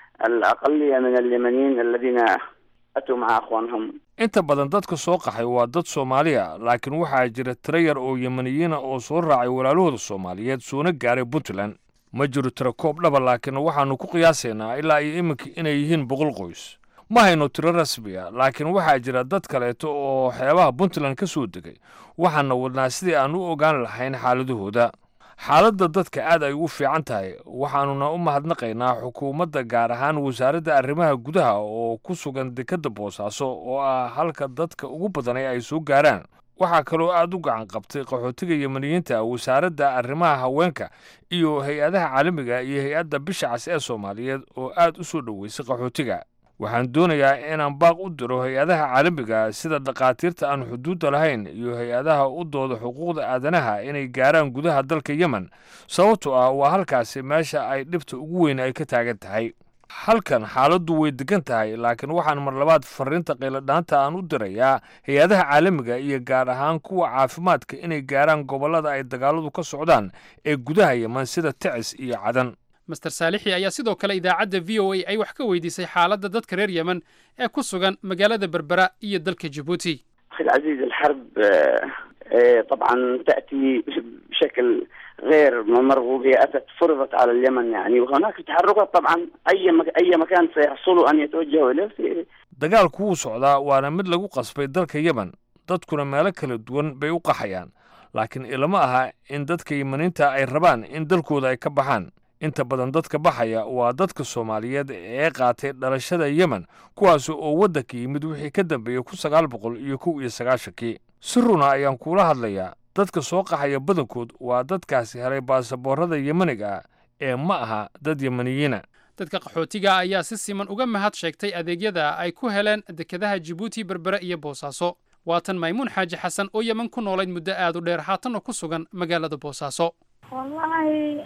الاقليه من اليمنيين الذين اتوا مع اخوانهم inta badan dadka soo qaxay waa dad soomaali ah laakiin waxaa jira tiro yar oo yemaniyiina oo soo raacay walaalahooda soomaaliyeed soona gaaray puntland ma jiro tiro koob dhaba laakiin waxaannu ku qiyaasaynaa ilaa iyo iminka inay yihiin boqol qoys ma hayno tiro rasmi a laakiin waxaa jira dad kaleeto oo xeebaha puntland ka soo degay waxaana wadnaa sidii aan u ogaan lahayn xaaladahooda xaaladda dadka aad ay ugu fiican tahay waxaanuna u mahadnaqaynaa xukuumadda gaar ahaan wasaaradda arrimaha gudaha oo ku sugan dekedda boosaaso oo ah halka dadka ugu badanay ay soo gaaraan waxaa kaloo aad u gacan qabtay qaxootiga yemaniyiinta wasaaradda arrimaha haweenka iyo hay-adaha caalamiga iyo hay-adda bisha cas ee soomaaliyeed oo aad u soo dhoweysay qaxootiga waxaan doonayaa inaan baaq u diro hay-adaha caalamiga sida dhakhaatiirta aan xuduudda lahayn iyo hay-adaha u dooda xuquuqda aadanaha inay gaaraan gudaha dalka yemen sababtoo ah waa halkaasi meesha ay dhibta ugu weyn ay ka taagan tahay halkan xaaladdu way degan tahay laakiin waxaan mar labaad fariinta qayladhaanta aan u dirayaa hay-adaha caalamiga iyo gaar ahaan kuwa caafimaadka inay gaaraan gobollada ay dagaaladu ka socdaan ee gudaha yemen sida ticis iyo cadan master saalixi ayaa sidoo kale idaacadda v o a ay wax ka weydiisay xaaladda dadka reer yemen ee ku sugan magaalada berbera iyo dalka jabuuti اخي العزيز الحرب آه، آه، طبعا تاتي بشكل غير مرغوب هي اتت فرضت على اليمن يعني وهناك تحركات طبعا اي مك... اي مكان سيحصلوا ان يتوجهوا اليه في dagaalku wuu socdaa waana mid lagu qasbay dalka yemen dadkuna meelo kala duwan bay u qaxayaan laakiin ilama aha in dadka yemaniinta ay rabaan in dalkooda ay ka baxaan inta badan dadka baxaya waa dadka soomaaliyeed ee qaatay dhalashada yemen kuwaas oo waddanka yimid wixii ka dambeeyey kun sagaal boqol iyo kow iyo sagaashankii si runa ayaan kuula hadlayaa dadka soo qaxaya badankood waa dadkaasi helay baasaboorada yemaniga ah ee ma aha dad yemaniyiina dadka qaxootiga ayaa si siman uga mahad sheegtay adeegyada ay ku heleen dekedaha jabuuti berbere iyo boosaaso waatan maymuun xaaji xasan oo yemen ku noolayd muddo aad u dheer haatanna ku sugan magaalada boosaaso wallaahi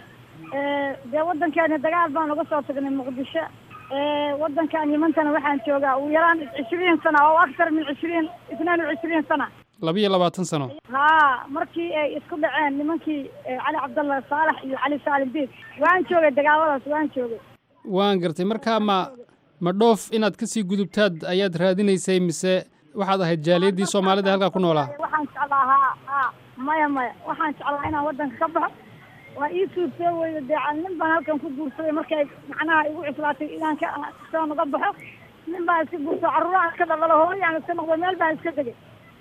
dee waddankeeni dagaal baan uga soo tagnay muqdisho waddankan yimantana waxaan joogaa ugu yaraan cishriin sana oo aktar min cishriin itnaan wa cishriin sana labiyo labaatan sano haa markii ay isku dhaceen nimankii cali cabdallah saalax iyo cali saalim biid waan joogay dagaaladaas waan joogay waan gartay markaa ma ma dhoof inaad kasii gudubtaad ayaad raadinaysay mise waxaad ahayd jaaliyaddii soomaalida halkaa ku noolaa waxaan jeclaa haa haa maya maya waxaan jeclaa inaan waddanka ka baxo waa ii suurtoo weyda dee nin baan halkan ku guursaday markay macnaha igu cuslaatay inaan ka soo naga baxo nin baan iska guurso carruurahan iska dhaldhalo hooyaan iska noqdo meel baan iska degay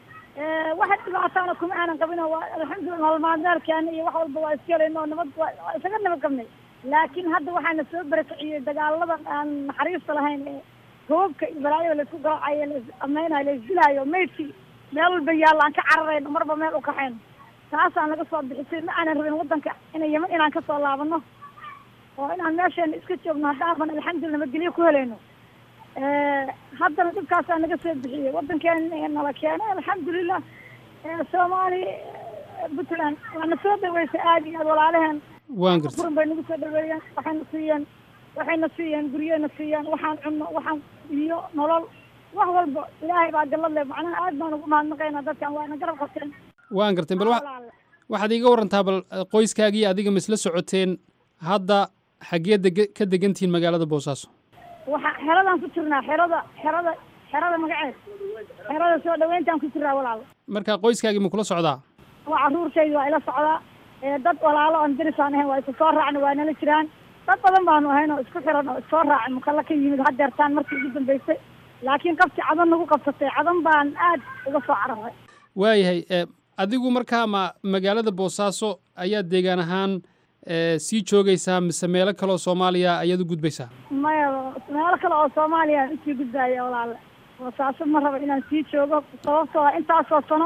waxa dhibaataana kuma aanan qabino waa alxamdulillah nolol maalmeelkeena iyo wax walba waa iska helayno nabad waa isaga nabad qabnay laakiin hadda waxaana soo barakiciyey dagaaladan aan naxariista lahayn ee goobka iyo balaayada laisku garaacayo lais ameynayo laisdilaayo maydkii meel walba yaalla aan ka cararayno marba meel u kaxayno taasaan laga soo bixisay ma aanan rabin waddanka ina yeman inaan kasoo laabano oo inaan meesheena iska joogno haddaaban alxamdulillah nabadgelyo ku helayno haddana dhibkaasaa naga soo bixiyey waddankeena nala keenay alxamdulilah soomaali puntland waana soo dhaweysay aad iyo aad walaalaheen waan gartay furin bay nagu soo dhaweeyeen waxayna siiyeen waxayna siiyeen guryena siiyeen waxaan cunno waxaan iyo nolol wax walba ilaahay baa gallad leh macnaha aad baan ugu mahadnaqaynaa dadkan waana garab qabteen waan gartay bal wa- waxaad iiga warantaa bal qoyskaagii adiga ma isla socoteen hadda xaggee dege ka degantihiin magaalada boosaaso waxa xeradaan ku jirnaa xerada xerada xerada magaceed xerada soo dhaweyntaan ku jirnaa walaalo marka qoyskaagii ma kula socdaa waa carruurtaydi waa ila socdaa ee dad walaalo aan dirisaan ahayn waa isu soo raacna waa nala jiraan dad badan baanu ahayn oo isku xiran oo isoo raacay mukalla ka yimid hadeertaan markii ugu dambeysay laakiin qabti cadan nagu qabsatay cadan baan aad uga soo cararay waayahay e adigu markaa ma magaalada boosaaso ayaad deegaan ahaan e sii joogaysaa mise meelo kaleoo soomaaliya ayaad u gudbaysaa maya meelo kale oo soomaaliya aan usii gudbaaya walaale boosaaso ma raba inaan sii joogo sababtoo ah intaasoo sano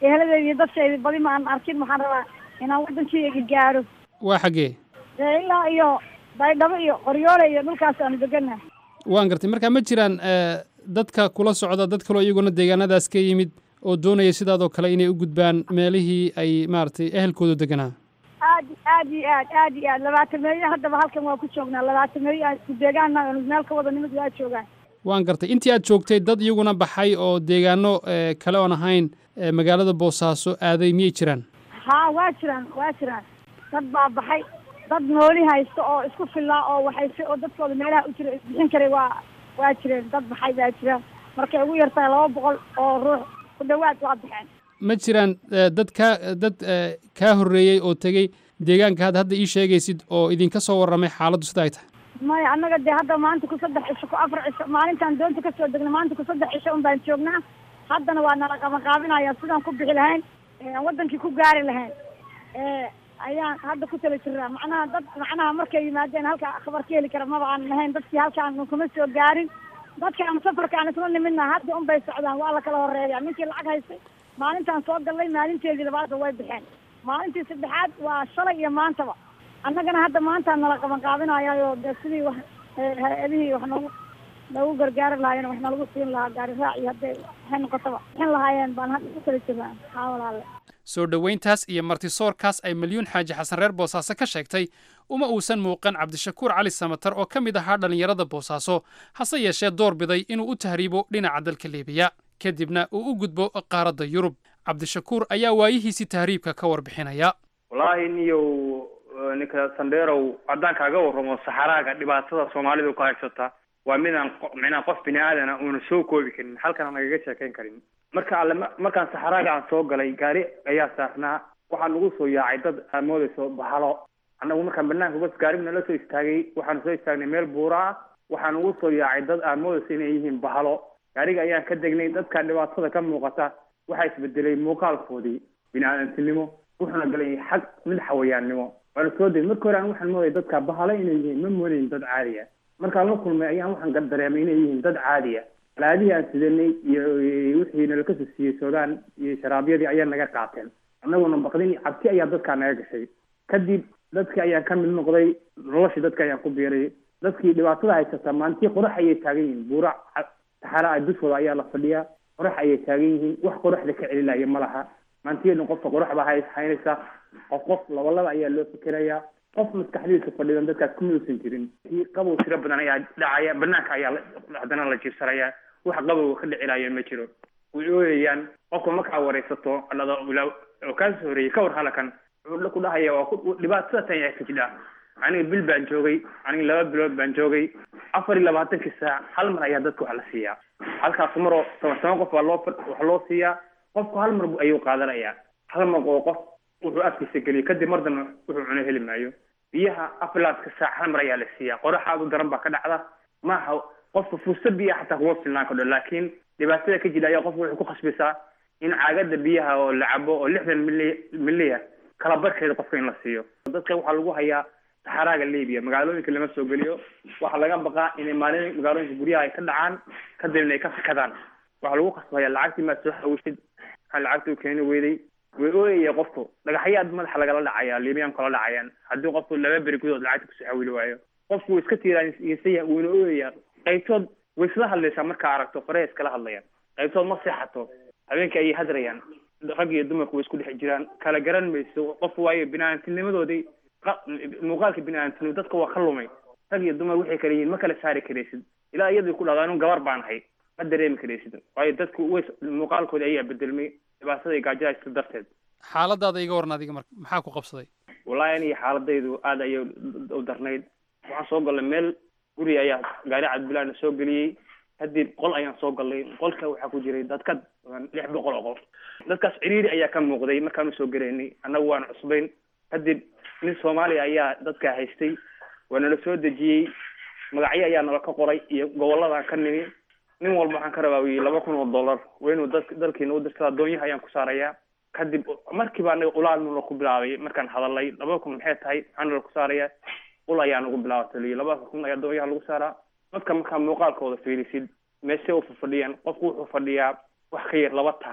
eheladeeda iyo dadkeeda badi ma aan arkin waxaan rabaa inaan waddankeyga gaaro waa xaggee dee ilaa iyo baydhabo iyo qoryoole iyo dhulkaas aanu degannahay waan gartay marka ma jiraan eh, dadka kula socda dad kaloo iyaguna deegaanadaas ka yimid oo doonaya sidaadoo kale inay u gudbaan meelihii ay maaragtay ehelkoodu deganaa aad aad iyo aad aad iyo aad labaatan meeyo haddaba halkan waa ku joognaa labaatan meeyo aan isku deegaana meel ka wada nimid waa joogaan waan gartay intii aad joogtay dad iyaguna baxay oo deegaano eh, kale oon ahayn eh, magaalada boosaaso aaday miyay jiraan haa waa jiraan waa jiraan dad baa baxay dad nooli haysta oo isku filaa oo waxay oo dadkooda meelaha u jira isbixin karay waa waa jireen dad baxay baa jiraan markay ugu yartahay laba boqol oo ruux ku dhawaad waa baxeen ma jiraan eh, dad kaa dad eh, kaa horreeyey oo tegey deegaanka hadda hadda ii sheegaysid oo idinka soo warramay xaaladdu sida ay tahay maya annaga dee hadda maanta ku saddex cisho ku afar cisho maalintaan doonta kasoo degna maanta ku saddex cisho un baan joognaa haddana waa nala qabanqaabinaya sidaan ku bixi lahayn ee aan wadankii ku gaari lahayn ee ayaan hadda ku tala jiraa macnaha dad macnaha markay yimaadeen halka khabar ka heli kara maba aan lahayn dadkii halkaan kuma soo gaarin dadkaan safarka aan isla nimidna hadda un bay socdaan waa la kala horeeya ninkii lacag haystay maalintaan soo gallay maalinteedii labaadba way baxeen maalintii saddexaad waa shalay iyo maantaba annagana hadda maanta nala qaban qaabinayayo dee sidii wax eh, hay-adihii wax noogu noogu gargaari lahaayeen wax nalagu siin lahaa gaari raac iyo hadday waxay noqotaba bixin lahaayeen baan hadda ku kala jirnaa haa walaale soo dhoweyntaas iyo martisoorkaas ay milyuun xaaji xasan reer boosaaso ka sheegtay uma uusan muuqan cabdishakuur cali samatar oo ka mid ahaa dhallinyarada boosaaso hase yeeshee door biday inuu u tahriibo dhinaca dalka liibiya kadibna uu u gudbo qaaradda yurub cabdishakuur ayaa waayihiisii tahriibka ka warbixinaya wallaahi niyow eh, ninka sandheerow haddaan kaaga warramo saxaraaga dhibaatada soomaalidu ku haysata waa midaan qo- micnaa qof bini aadana uuna soo koobi karin halkana nagaga sheekayn karin marka alle ma- markaan saxaraaga aan soo galay gaari ayaa saarnaa waxaa nagu soo yaacay dad aad moodayso bahalo annagu markaan banaanka bas gaarigu nala soo istaagay waxaanu soo istaagnay meel buura ah waxaa nagu soo yaacay dad aad moodayso inay yihiin bahalo gaariga ayaan ka degnay dadka dhibaatada ka muuqata waxaa isbedelay muuqaalkoodii bini-aadantinimo wuxuuna galay xag mid xawayaannimo waana soo degay marka hore aan waxaan moodaya dadka bahalo inay yihiin ma moodayn dad caadiya markaan la kulmay ayaan waxaan ga- dareemay inay yihiin dad caadiya alaadihii aan sidanay iyo iyo wixii nalaka soo siiyey soodaan iyo sharaabyadii ayaa naga qaateen annaguna baqdin iyo cabsi ayaa dadkaa naga gashay kadib dadkii ayaan ka mid noqday noloshii dadka ayaan ku biiray dadkii dhibaatada haysata maantii qorax ayay taagan yihiin buura ca- saxara ah dushooda ayaa la fadhiyaa qorax ayay taagan yihiin wax qoraxda ka celinaya ma laha maantiyeedna qofka qorax baa hay- haynaysa qof qof labalaba ayaa loo fikirayaa qof maskaxdiisa fadhidan dadkaas kuma uusan jirin kii qabow tiro badan ayaa dhacaya banaanka ayaa la- haddana la jiibsanayaa wax qabow ka dhicilaya ma jiro way ooyayaan qofka markaa waraysato dhado ilaa oo kaasoo horeeyey ka war halakan wuxuu ku dhahaya waa ku- dhibaatada tan ayaa ka jidha aniga bil baan joogay aniga laba bilood baan joogay afar iyo labaatankii saac hal mar ayaa dadka wax la siiyaa halkaas maroo toban toban qof baa loo fa- wax loo siiyaa qofku hal mar ayuu qaadanayaa hal mar oo qof wuxuu afkiisa geliyo kadib mar dambe wuxuu cuno heli maayo biyaha afilaaska saac hal mar ayaa la siiyaa qorax aad u daran baa ka dhacda maaha qofka fuusta biyaha xataa kuma filnaan kardho laakiin dhibaatada ka jira ayaa qofka waxay ku khasbaysaa in caagada biyaha oo la cabo oo lixdan mili miliya kala barkeeda qofka in la siiyo dadka waxaa lagu hayaa saxaraaga libiya magaalooyinka lama soo geliyo waxaa laga baqaa inay maalin magaalooyinka guryaha ay ka dhacaan kadibna ay ka fikadaan waxaa lagu khasbaya lacagtii maad soo xawishid maxaa lacagtii u keeni weyday way ooyaya qofku dhagaxyaad madaxa lagala dhacaya liibiyaan kala dhacayaan haddii qofku laba beri gudood lacagta kusoo xawili waayo qofku wuu iska tiiraansan wuuna ooyaya qaybtood way isla hadlaysaa markaa aragto farey iskala hadlayaan qaybtood ma seexato habeenkii ayay hadrayaan rag iyo dumarku way isku dhex jiraan kala garan mayso qof waayo bini-aadamtinimadoodii qa- muuqaalka bini-aadamtinimo dadka waa ka lumay rag iyo dumar waxay kala yihiin ma kala saari karaysid ilaa iyadii ku dhahdo anu gabar baan ahay ma dareemi karaysid waayo dadku way muuqaalkoodii ayaa bedelmay dhibaatada iyo gaajada haysta darteed xaaladaada iga waran adiga marka maxaa ku qabsaday wallaahi aniga xaaladaydu aad ayay u darnayd waxaan soo galnay meel guri ayaa gaari cabdibilaana soo geliyey kadib qol ayaan soo galnay qolka waxaa ku jiray dad ka badan lix boqol oo qof dadkaas ciriiri ayaa ka muuqday markaan usoo gelaynay annagu waan cusbayn kadib nin soomaaliya ayaa dadkaa haystay waa nala soo dejiyey magacyo ayaa nala ka qoray iyo gobolladaan ka nimi nin walba waxaan ka rabaa wiyi laba kun oo dollar waa inuu dad dalkiina u dirtada doonyaha ayaan ku saarayaa kadib markiiba anaga ulaal nala ku bilaabay markaan hadalay laba kun maxay tahay maxaa nala ku saarayaa ul ayaa nagu bilaabatay liyi laba kun ayaa doonyaha lagu saaraa dadka markaa muuqaalkooda fiirisid meeshe u fadhiyaan qofku wuxuu fadhiyaa wax ka yar laba taako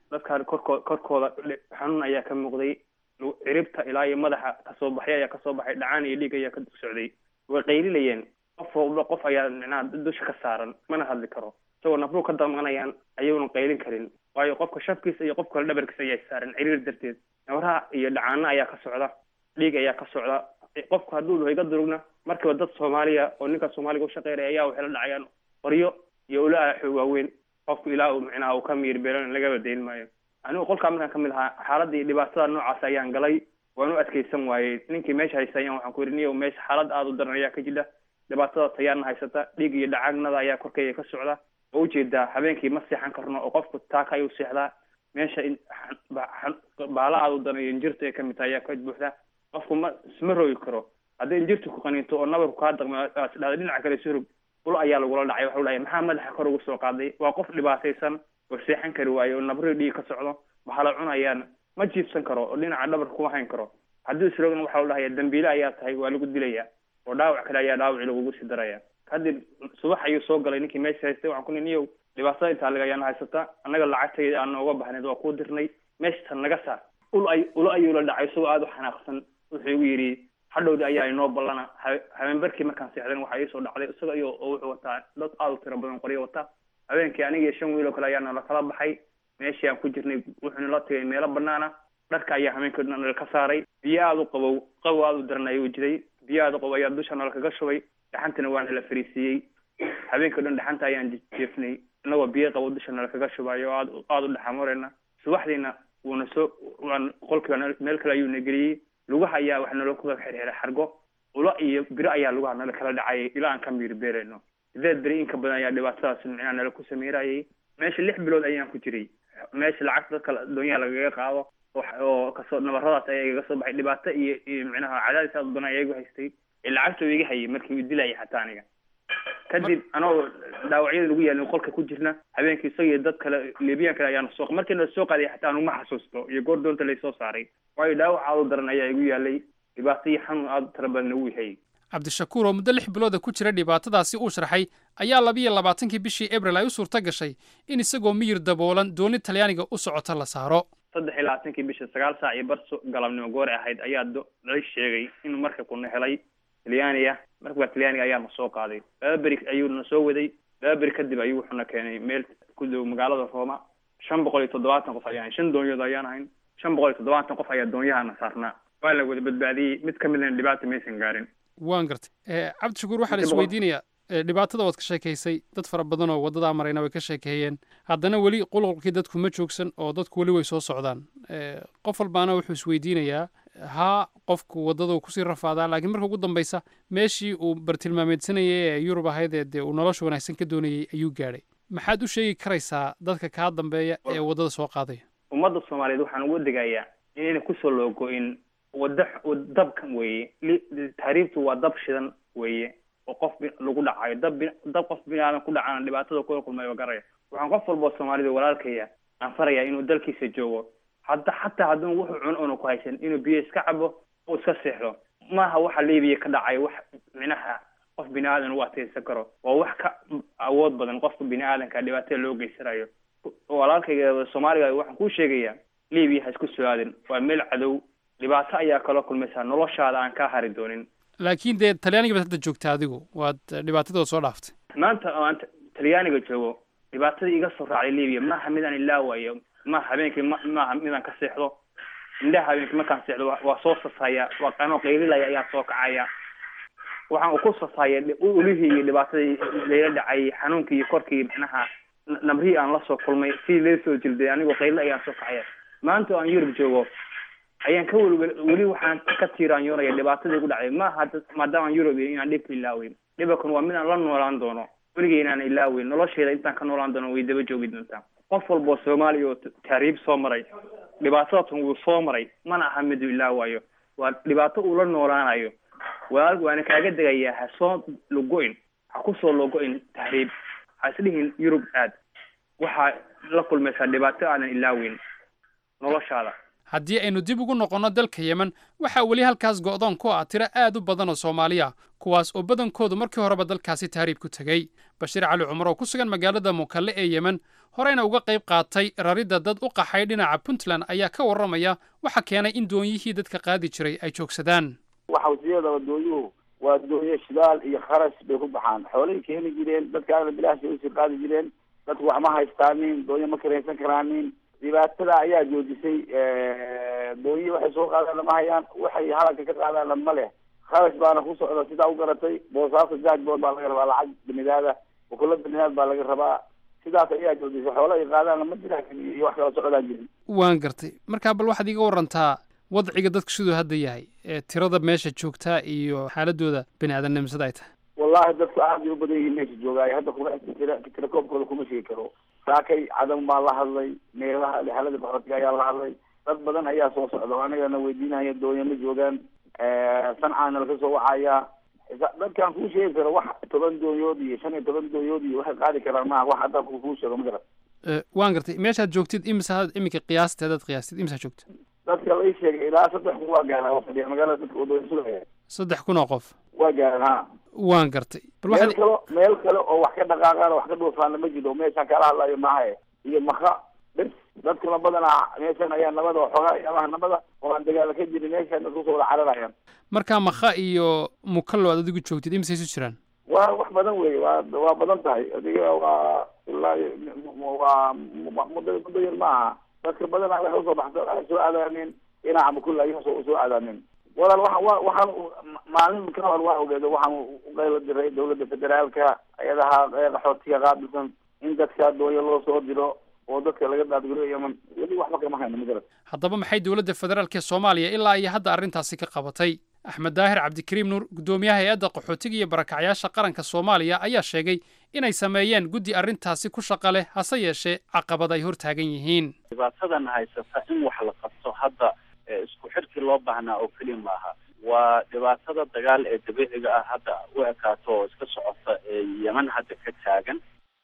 dadkaan korkoo korkooda xanuun ayaa ka muuqday ciribta ilaa iyo madaxa kasoo baxay ayaa kasoo baxay dhacaan iyo dhiig ayaa ka socday way qaylilayeen qof walba qof ayaa micnaha dusha ka saaran mana hadli karo isagoo nafruu ka damanayaan ayuuna qaylin karin waayo qofka shafkiisa iyo qofka kale dhabarkiisa ayaa saaran ciriir darteed nabraha iyo dhacaana ayaa ka socda dhiig ayaa ka socda qofku hadduu dhaho iga durugna markiiba dad soomaaliya oo ninka soomaaliga ushaqeynaya ayaa waxay la dhacayaan qoryo iyo ula aaxo waaweyn qofku ilaa uu micnaha uu ka miir beelan lagaba dayn maayo anigu qolkaa markaan kamid ahaa xaaladda iyo dhibaatada noocaas ayaan galay waan u adkeysan waayey ninkii meesha haysta ayaan waxaan ku yidhi niyow meesha xaalad aada u daran ayaa ka jira dhibaatada tayaana haysata dhiig iyo dhacagnada ayaa korkeyga ka socda oo ujeedaa habeenkii ma seexan karno oo qofku taaka ayuu seexdaa meesha baala aada u daran iyo injirta ay kamid tahay ayaa ka buuxda qofku ma isma roogi karo haddii injirtu ku qaniinto oo nabarku kaa daqmo dhada dhinaca kale surug ul ayaa lagula dhacay waxau dhahay maxaa madaxa kor ugu soo qaaday waa qof dhibaataysan oo seexan kari waayo oo nabri dhiig ka socdo waxaa la cunayaan ma jiibsan karo oo dhinaca dhabarka kuma hayn karo haddii isroogna waxa u dhahaya dambiile ayaa tahay waa lagu dilaya oo dhaawac kale ayaa dhaawaci lagugu sii daraya kadib subax ayuu soo galay ninkii meesha haystay waxaan ku ni niyow dhibaatada intaa laga ayaana haysata annaga lacagtayda aan nooga bahnayd waa kuu dirnay meeshatan naga saar ul ay ula ayuu la dhacay isagoo aada u xanaaqsan wuxuu igu yidhi hadhowdi ayaa inoo ballana habeenbarkii markaan seexdan waxaa iisoo dhacday isaga iyo oo wuxuu wataa dad aada u tiro badan qoryo wata habeenkii aniga iyo shan wiil oo kale ayaana lakala baxay meeshii aan ku jirnay wuxuuna la tagay meelo banaana dharka ayaa habeenkii dhan nalka saaray biyo aada u qabow qabow aada u daran ayuu jiray biyo aada u qabow ayaa dusha nalkaga shubay dhaxantina waana la fariisiiyey habeenkii dhan dhaxanta ayaan jeefnay inagoo biyo qabow dusha nalkaga shubayo aad aada u dhaxamoreyna subaxdiina wuuna soo waan qolkiiba meel kale ayuuna geliyey lugaha ayaa wax naloo kuga xirxiray xargo ula iyo biro ayaa lugaha nala kala dhacayay ilaa aan ka miir beerayno sideed beri inka badan ayaa dhibaatadaas micnaa nala ku sameyrayay meesha lix bilood ayaan ku jiray meesha lacagta dadka doonyaha lagaga qaado oo kasoo nabaradaas ayaa igaga soo baxay dhibaato iyo iyo micnaha cadaadis aad u badan ayaa igu haystay ee lacagta iga hayay markii uu dilayay xataa aniga kadib anagoo dhaawacyada lagu yaalin qolka ku jirna habeenkii isaga iyo dad kale libiyan kale ayaana soo markii na soo qaaday xataa anuma xasuusto iyo goor doonta laysoo saaray waayo dhaawac aada u daran ayaa igu yaalay dhibaato iyo xanuun aada u tira badan ugu hayay cabdishakuur oo muddo lix bilooda ku jira dhibaatadaasi uu sharxay ayaa labiyo labaatankii bishii abril ay u suurto gashay in isagoo miyir daboolan dooni talyaaniga u socota la saaro saddex iyo labaatankii bisha sagaal saac iyo bar galabnimo goor ahayd ayaa la sheegay inuu markabkuna helay talyaaniga markabka talyaaniga ayaa na soo qaaday laba beri ayuu na soo waday laba beri kadib ayuu wuxuuna keenay meel ku dhow magaalada rooma shan boqol iyo toddobaatan qof ayaan shan doonyood ayaan ahayn shan boqol iyo toddobaatan qof ayaa doonyahana saarnaa waa la wada badbaadiyey mid ka midna dhibaata maysan gaarin waan gartay cabdishakuur waxaa la isweydiinayaa dhibaatada waad ka sheekaysay dad fara badan oo waddadaa marayna way ka sheekeeyeen haddana weli qulqulkii dadku ma joogsan oo dadku weli way soo socdaan qof walbaana wuxuu isweydiinayaa haa qofku waddada kusii rafaadaa laakiin marka ugu dambaysa meeshii uu bartilmaameedsanayay ee yurub ahayd ee dee uu nolosha wanaagsan ka doonayay ayuu gaadhay maxaad u sheegi karaysaa dadka kaa dambeeya ee waddada soo qaadaya ummadda soomaaliyeed waxaan ugu degayaa inayna kusoo loogo-in wada dabkan weeye taariibtu waa dab shidan weeye oo qof lagu dhacayo dab dab qof bini aadan ku dhacana dhibaatada kula kulmayo garaya waxaan qof walboo soomaalida walaalkaya aan farayaa inuu dalkiisa joogo hadda xataa hadduu wuxuu cuno una ku haysan inuu biyo iska cabo oo iska seexdo maaha waxa libiya ka dhacayo wax micnaha qof bini aadan u ateysan karo waa wax ka awood badan qofka bini aadanka dhibaatada loo geysanayo walaalkayga soomaaliga waxaan kuu sheegayaa libiya ha isku soo aadin waa meel cadow dhibaato ayaa kala kulmaysaa noloshaada aan kaa hari doonin laakiin dee talyaaniga baad hadda joogta adigu waad dhibaatadooda soo dhaaftay maanta oo aan talyaaniga joogo dhibaatadii iga soo raacday libiya maaha midaan ilaawayo maaha habeenkii ma maaha midaan ka seexdo indhaha habeenkii markaan seexdo waa soo sasaya waa qanoo qaylilaya ayaa soo kacaya waxaan u ku sasaya ulihii iyo dhibaatadii layla dhacay xanuunkii iyo korkii macnaha nabrihii aan la soo kulmay sidii lee soo jilday anigoo qaylila ayaan soo kacaya maanta oo aan yurub joogo ayaan ka wel weli waxaan ka tiiraanyoonaya dhibaatadii ku dhacday maaha maadaama yurub iyo inaan dhibka ilaaweyn dhibakan waa midaan la noolaan doono weligay inaan ilaaweyn nolosheeda intaan ka noolaan doono way daba joogi doontaa qof walboo soomaaliya oo taariib soo maray dhibaatadatan wuu soo maray mana aha miduu ilaawayo waa dhibaato uu la noolaanayo walaal waana kaaga degayaa ha soo logo-in ha kusoo logo-in tahriib ha isdhihin yurub aad waxaa la kulmaysaa dhibaato aadan ilaaweyn noloshaada haddii aynu dib ugu noqonno dalka yemen waxaa weli halkaas go'doon ku ah tiro aad u badan oo soomaaliya kuwaas oo badankoodu markii horeba dalkaasi tahriib ku tegey bashiir cali cumar oo ku sugan magaalada mukalle ee yemen horeyna uga qayb qaatay raridda dad u qaxay dhinaca puntland ayaa ka warramaya waxa keenay in doonyihii dadka qaadi jiray ay joogsadaan waxa wasiyadaba doonyuhu waa doonyo shidaal iyo kharash bay ku baxaan xoolay keeni jireen dadkaana bilaashay usii qaadi jireen dadku wax ma haystaanin doonyo ma karaysan karaanin dhibaatada ayaa joojisay doonyi waxay soo qaadaan lama hayaan waxay halanka ka qaadaanna ma leh kharash baana ku socda sidaa u garatay boosaaso jaajbood baa laga rabaa lacag banidaada bukulo banidaad baa laga rabaa sidaas ayaa joojisay xoolo ay qaadaanna ma jiraan iyo wax kala socdaan jirin waan gartay markaa bal waxaad iiga warantaa wadciga dadku siduu hadda yahay ee tirada meesha joogtaa iyo xaaladooda bini aadamnimo sida ay tahay wallahi dadku aad bay u badan yihiin meesha joogaayo hadda kuma tira tirakoobkooda kuma sheegi karo saakay cadam baa la hadlay meelaha xaalada qaxootiga ayaa la hadlay dad badan ayaa soo socda anigana weydiinaya doonya ma joogaan sancaana laga soo wacayaa dadkaan kuu sheegi karo wax toban doonyood iyo shan iyo toban doonyood iyo waxay qaadi karaan maaha wax hadda kuu sheego ma garan waan gartay meeshaad joogtid imisa iminka qiyaasteedaad qiyaastid imisaa joogta dadka la ii sheegay ilaa saddex kun waa gaaraan waa fadhiya magaalada dadka wadooyin sugaya saddex kun oo qof waa gaaraan ha waan gartay bal meel waxaad kale meel kale oo wax ka dhaqaaqaan oo wax ka dhuufaana ma jiro meeshaan kala hadlayo maahae iyo maka bes dadkuna badanaa meeshan ayaa nabada oo xogaa yaabaha nabada oo aan dagaala ka jirin meeshaan dadku soo wada cararayaan markaa makha iyo mukallo aad adigu joogtid imisay isu jiraan waa wax badan wey waa waa badan tahay adiga waa ilaa waa muddo muddo yar maaha dadka badanaa waxay usoo baxsa waxay soo aadaanin dhinaca mukulla ayay usoo usoo aadaanin walaal waxaan wa waxaan maalin ka hor waa ogeeda waxaan uqaylo diray dawladda federaalka ayadaha qaxootiga qaabilsan in dadka doonya loo soo diro oo dadka laga daadguro yeman weli waxba kama hayno magarad haddaba maxay dowladda federaalk ee soomaaliya ilaa iyo hadda arrintaasi ka qabatay axmed daahir cabdikariim nuur guddoomiyaha hay-adda qaxootiga iyo barakacyaasha qaranka soomaaliya ayaa sheegay inay sameeyeen guddi arrintaasi ku shaqa leh hase yeeshee caqabad ay hortaagan yihiin dhibaatadan haysata in wax la qabto hadda ee isku xirkii loo baahnaa oo keliya maaha waa dhibaatada dagaal ee dabiiciga ah hadda u ekaato oo iska socota ee yeman hadda ka taagan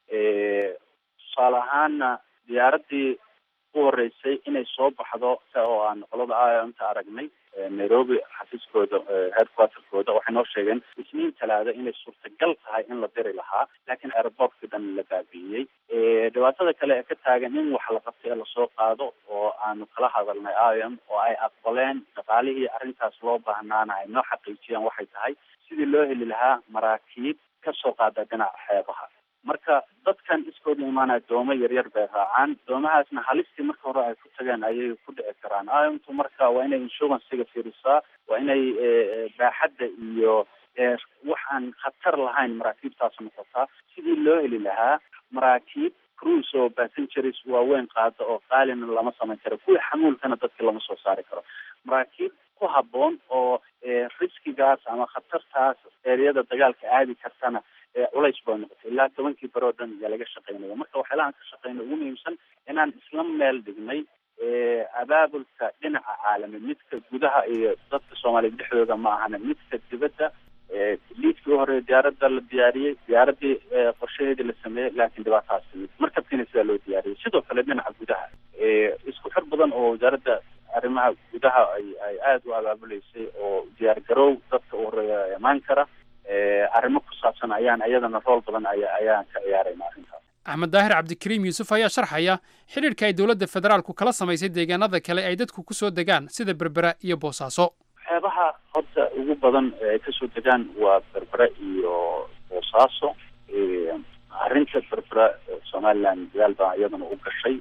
tusaale ahaana diyaaraddii u horeysay inay soo baxdo oo aan qolada aanta aragnay nairobi xafiiskooda headquarterkooda waxay noo sheegeen isniin talaada inay suurtagal tahay in la diri lahaa laakiin airportkii dhan la baabi'iyey dhibaatada kale ee ka taagan in wax la qabtay ee lasoo qaado oo aanu kala hadalnay iom oo ay aqbaleen dhaqaalihii arrintaas loo baahnaana ay noo xaqiijiyaan waxay tahay sidii loo heli lahaa maraakiib kasoo qaada dhinaca xeebaha marka dadkan iskooda imaanaya doomo yaryar bay raacaan doomahaasna halistii marka hore ay ku tageen ayay ku dhici karaan iomtu marka waa inay insurancega fiirisaa waa inay baaxadda iyo wax aan khatar lahayn maraakiibtaas noqotaa sidii loo heli lahaa maraakiib cruise oo passengers waaweyn qaada oo qaalina lama samayn karo kuwii xamuulkana dadka lama soo saari karo maraakiib ku habboon oo riskigaas ama khatartaas eeriyada dagaalka aadi kartana culays bay noqotay ilaa tobankii beri oo dhan ayaa laga shaqeynaya marka waxyaalahaan ka shaqeynay ugu muhiimsan inaan isla meel dhignay abaabulka dhinaca caalami midka gudaha iyo dadka soomaaliya dhexdooda ma ahana midka dibadda liidkii u horeeya diyaaradda la diyaariyey diyaaraddii qorshaheedii la sameeyey laakiin dhibaatahaas timid markabkiina sidaa loo diyaariyey sidoo kale dhinaca gudaha isku xir badan oo wasaaradda arrimaha gudaha ay ay aada u abaabuleysay oo diyaar garow dadka u horeeya imaan kara arrimo ku saabsan ayaan iyadana rool badan aya ayaan ka ciyaarayna arrintaas axmed daahir cabdikariim yuusuf ayaa sharxaya xidhiidhka ay dowladda federaalku kala samaysay deegaanada kale ay dadku ku soo degaan sida berbera iyo boosaaso waxyaabaha horta ugu badan ee ay kasoo degaan waa berbera iyo boosaaso arrinta berbera somaliland dadaal baa iyadana u gashay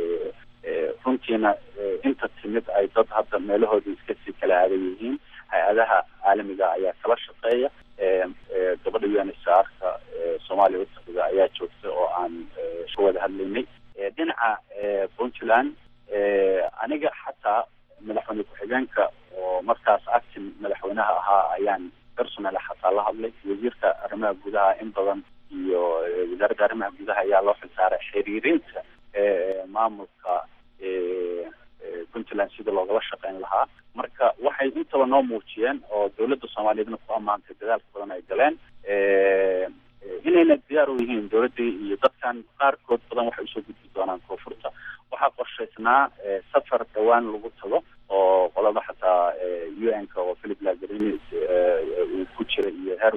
runtiina inta timid ay dad hadda meelahoodii iska sii kala aadan yihiin hay-adaha caalamiga ayaa kala shaqeeya gabadha u n h r ka soomaaliya utaqida ayaa joogta oo aan ka wada hadlaynay dhinaca puntland aniga xataa madaxweyne ku-xigeenka oo markaas actin madaxweynaha ahaa ayaan personal xataa la hadlay wasiirka arrimaha gudaha in badan iyo wasaaradda arrimaha gudaha ayaa loo xilsaaray xiriirinta maamulka puntland sida loogala shaqeyn lahaa marka waxay intaba noo muujiyeen oo dowladda soomaaliyeedna ku ammaantay dadaalka badan ay galeen inayna diyaar u yihiin dowladdii iyo dadkan qaarkood badan waxay usoo gudbi doonaan koonfurta waxaa qorshaysnaa safar dhowaan lagu tago oo qolada xataa u n ka oo philip lazarini uu ku jira iyo heer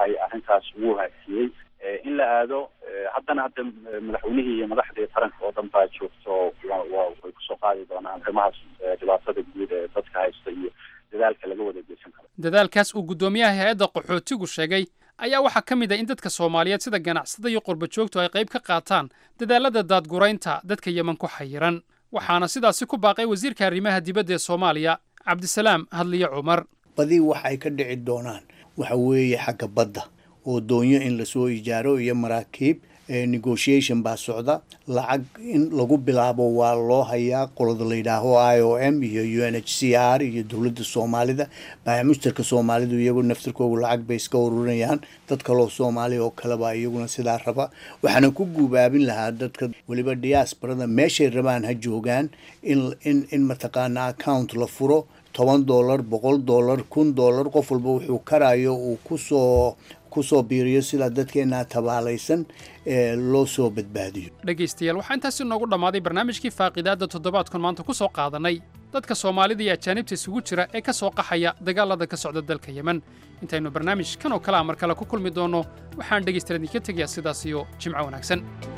dhacay arrintaas wuu haafiyey in la aado haddana hadda madaxweynihii iyo madaxdii taranka oo dhan baa joogto wa way kusoo qaadi doonaan arrimahaas dhibaatada guud ee dadka haysta iyo dadaalka laga wada geysan karo dadaalkaas uu guddoomiyaha hay-adda qaxootigu sheegay ayaa waxaa ka mid ah in dadka soomaaliyeed sida ganacsada iyo qurba joogtu ay qayb ka qaataan dadaalada daadguraynta dadka yeman ku xayiran waxaana sidaasi ku baaqay wasiirka arrimaha dibadda ee soomaaliya cabdisalaam hadliye cumar badi waxay ka dhici doonaan waxa weeye xagga badda oo doonyo in lasoo ijaaro iyo maraakiib negotiation baa socda lacag in lagu bilaabo waa loo hayaa qolada la yidhaaho i o m iyo u n h c r iyo dowladda soomaalida baamushtarka soomaalidu iyagu naftirkoogu lacag bay iska ururinayaan dad kaloo soomaaliya oo kaleba iyaguna sidaa raba waxaana ku guubaabin lahaa dadka weliba diaasbarada meeshay rabaan ha joogaan in in in mataqaana account la furo toban dollar boqol dollar kun dollar qof walba wuxuu karayo uu kusoo kusoo biiriyo sidaa dadkeenaa tabaalaysan ee loo soo badbaadiyo dhegaystayaal waxaa intaasi noogu dhammaaday barnaamijkii faaqidaadda toddobaadkan maanta ku soo qaadanay dadka soomaalida iyo ajaanibta isugu jira ee ka soo qaxaya dagaalada ka socda dalka yemen intaynu barnaamij kan oo kale a mar kale ku kulmi doonno waxaan dhegaystayaal idinka tegayaa sidaas iyo jimco wanaagsan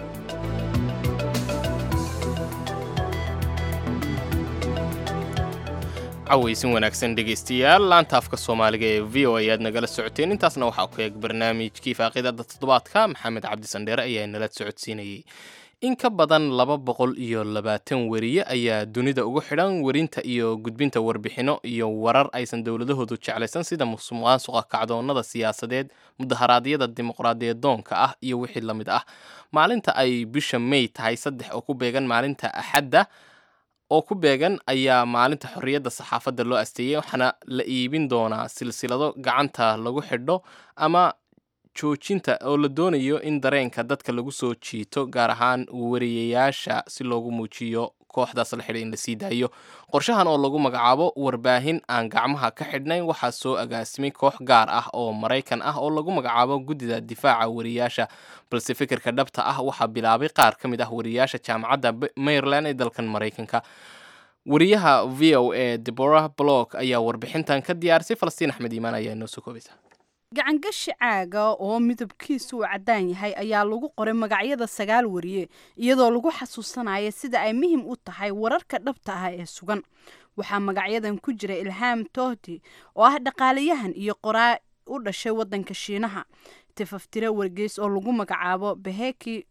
cawaysin wanaagsan dhegaystayaal laanta afka soomaaliga ee v o a aad nagala socoteen intaasna waxaa ku eeg barnaamijkii faaqidada toddobaadka maxamed cabdi sandheere ayaa nala socodsiinayey in ka badan laba boqol iyo labaatan weriye ayaa dunida ugu xidhan werinta iyo gudbinta warbixino iyo warar aysan dowladahoodu jeclaysan sida musuqmaasuqa kacdoonnada siyaasadeed mudaharaadyada dimuqraadiyadoonka ah iyo wixii la mid ah maalinta ay bisha may tahay saddex oo ku beegan maalinta axadda oo ku beegan ayaa maalinta xorriyadda saxaafadda loo asteeyey waxaana la iibin doonaa silsilado gacanta lagu xidho ama joojinta oo la doonayo in dareenka dadka lagu soo jiito gaar ahaan wariyayaasha si loogu muujiyo kooxdaas la xidhay in la sii daayo qorshahan oo lagu magacaabo warbaahin aan gacmaha ka xidhnayn waxaa soo agaasimay koox gaar ah oo maraykan ah oo lagu magacaabo guddida difaaca wariyaasha balse fikirka dhabta ah waxaa bilaabay qaar ka mid ah wariyaasha jaamacadda maryland ee dalkan maraykanka wariyaha v o a deborah block ayaa warbixintan ka diyaarisay falastiin axmed iimaan ayaa inoo soo koobaysa gacangashi caaga oo midabkiisu uu caddaan yahay ayaa lagu qoray magacyada sagaal wariye iyadoo lagu xasuusanaya sida ay muhim u tahay wararka dhabta ah ee sugan waxaa magacyadan ku jira ilhaam tohti oo ah dhaqaalayahan iyo qoraa u dhashay waddanka shiinaha tifaftire wargeys oo lagu magacaabo beheki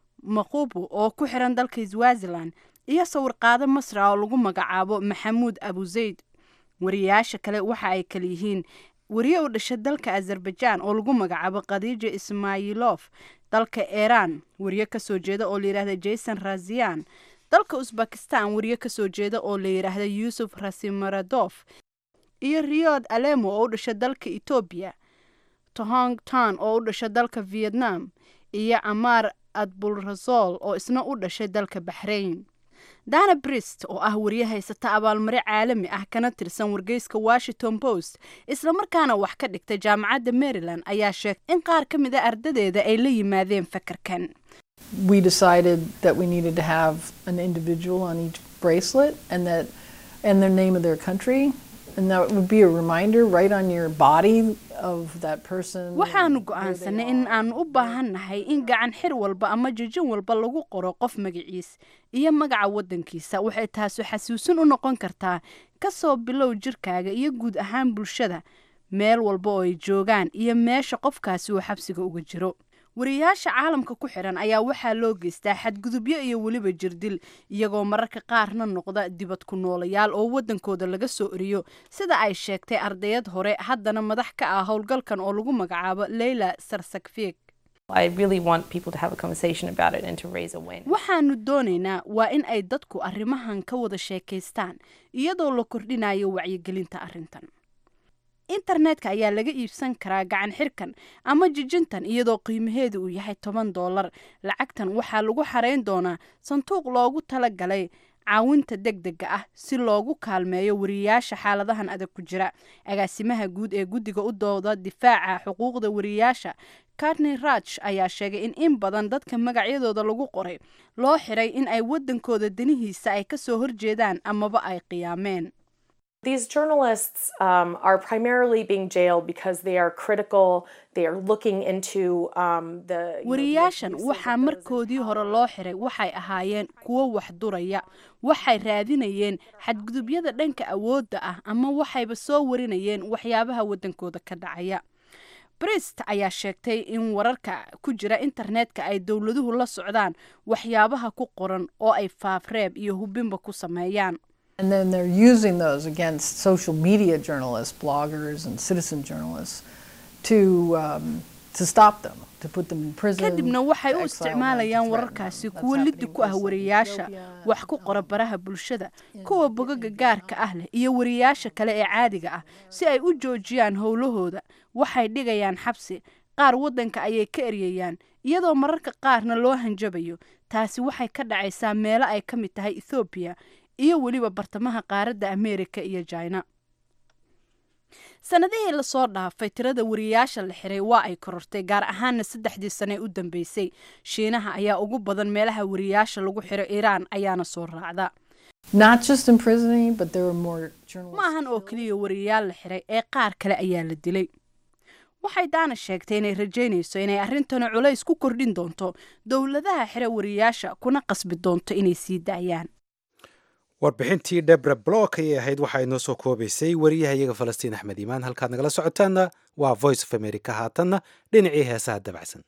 maqubu oo ku xiran dalka swazilan iyo sawirqaado masra oo lagu magacaabo maxamuud abuzayd wariyayaasha kale waxa ay kala yihiin wariye u dhashay dalka azerbaijan oo lagu magacaabo khadiija ismailof dalka iran wariye kasoo jeeda oo layidhahda jason razian dalka usbakistan wariye kasoo jeeda oo la yidhaahda yuusuf rasimaradov iyo riyod alemo oo u dhashay dalka etoobiya tohong tan oo u dhashay dalka vietnam iyo amar adbulrasol oo isna u dhashay dalka baxrain dana brist oo ah wariye haysata abaalmare caalami ah kana tirsan wargeyska washington post islamarkaana wax ka dhigta jaamacadda maryland ayaa sheegtay in qaar ka mid a ardadeeda ay la yimaadeen fakarkan we decided that we needed to have an individual on each bracelet and that and the name of their country and that would be a reminder right on your body of that person waxaanu go'aansanay in aanu u baahannahay in gacan xir walba ama jijin walba lagu qoro qof magaciis iyo magaca waddankiisa waxay taasu xasuusin u noqon kartaa kasoo bilow jirkaaga iyo guud ahaan bulshada meel walba oo ay joogaan iyo meesha qofkaasi uu xabsiga uga jiro wariyayaasha caalamka ku xiran ayaa waxaa loo geystaa xadgudubyo iyo weliba jirdil iyagoo mararka qaarna noqda dibad ku noolayaal oo waddankooda laga soo eriyo sida ay sheegtay ardayad hore haddana madax ka ah howlgalkan oo lagu magacaabo leyla sarsakfieg waxaanu doonaynaa waa in ay dadku arrimahan ka wada sheekaystaan iyadoo la kordhinayo wacyigelinta arrintan internetka ayaa laga iibsan karaa gacan xirkan ama jijintan iyadoo qiimaheedu uu yahay toban dollar lacagtan waxaa lagu xarayn doonaa sanduuq loogu talagalay caawinta deg dega ah si loogu kaalmeeyo wariyayaasha xaaladahan adag ku jira agaasimaha guud ee guddiga u dooda difaaca xuquuqda wariyayaasha cartney raj ayaa sheegay in in badan dadka magacyadooda lagu qoray loo xiray in ay waddankooda danihiisa ay kasoo horjeedaan amaba ay qiyaameen These journalists um, are primarily being jailed because they are critical. They are looking into um, the. you know, the wariyaashan abuses waxaa of those markoodii hore loo xiray waxay ahaayeen kuwo wax duraya waxay raadinayeen xadgudubyada dhanka awoodda ah ama waxayba soo warinayeen waxyaabaha waddankooda ka dhacaya brist ayaa sheegtay in wararka ku jira internetka ay dowladuhu la socdaan waxyaabaha ku qoran oo ay faafreeb iyo hubinba ku sameeyaan And then they're using those against social media journalists, bloggers, and citizen journalists to, um, to stop them, to put them in prison. kadibna waxay to u exile them, to isticmaalayaan threaten wararkaasi them. kuwo That's liddi ku ah happening wariyaasha wax ku qora baraha bulshada kuwa bogaga gaarka ah leh iyo wariyaasha kale ee caadiga ah si ay u joojiyaan howlahooda waxay dhigayaan xabsi qaar waddanka ayay ka eryayaan iyadoo mararka qaarna loo hanjabayo taasi waxay ka dhacaysaa meelo ay ka mid tahay ethoobiya iyo weliba bartamaha qaaradda ameerika iyo jina sanadihii lasoo dhaafay tirada wariyaasha la xiray waa ay korortay gaar ahaana saddexdii sane ee u dambeysay shiinaha ayaa ugu badan meelaha wariyaasha lagu xiro iiraan ayaana soo raacda Not just imprisoning, but there were more journalists. ma ahan oo keliya wariyaal la xiray ee qaar kale ayaa la dilay waxay daana sheegtay inay rajaynayso inay arrintani culays ku kordhin doonto dowladaha xira wariyaasha kuna qasbi doonto inay sii daayaan warbixintii debra block ayay ahayd waxaa inoo soo koobaysay wariyaha iyaga falastiin axmed iimaan halkaad nagala socotaanna waa voice of america haatanna dhinacii heesaha dabacsan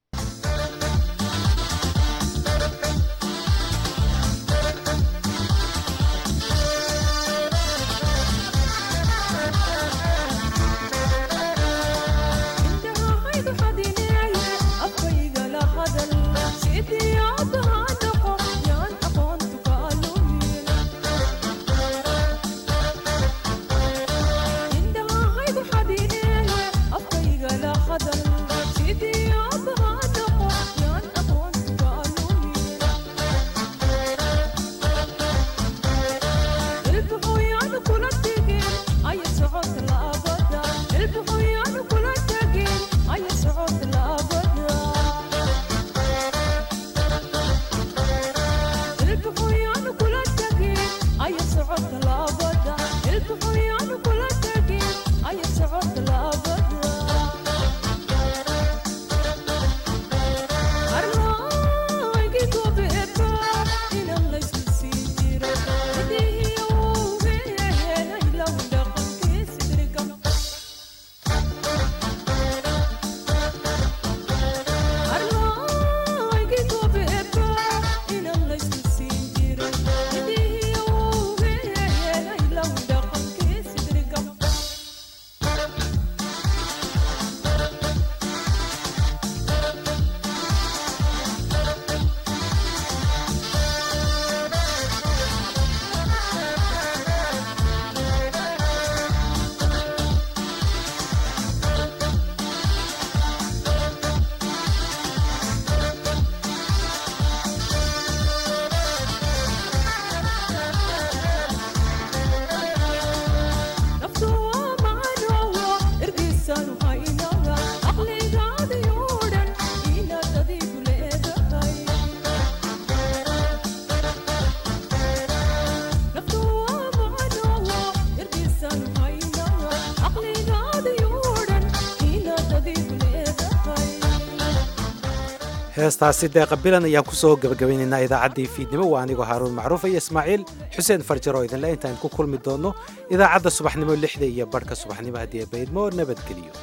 heestaasi deeqa bilan ayaan kusoo gabagabaynaynaa idaacaddii fiidnimo waa anigoo haaruun macruuf iyo ismaaciil xuseen farjar oo idinle intaan ku kulmi doonno idaacadda subaxnimo lixda iyo barhka subaxnimo haddii baydmo nabadgeliyo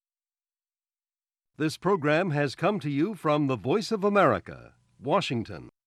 This program has come to you from the Voice of America, Washington.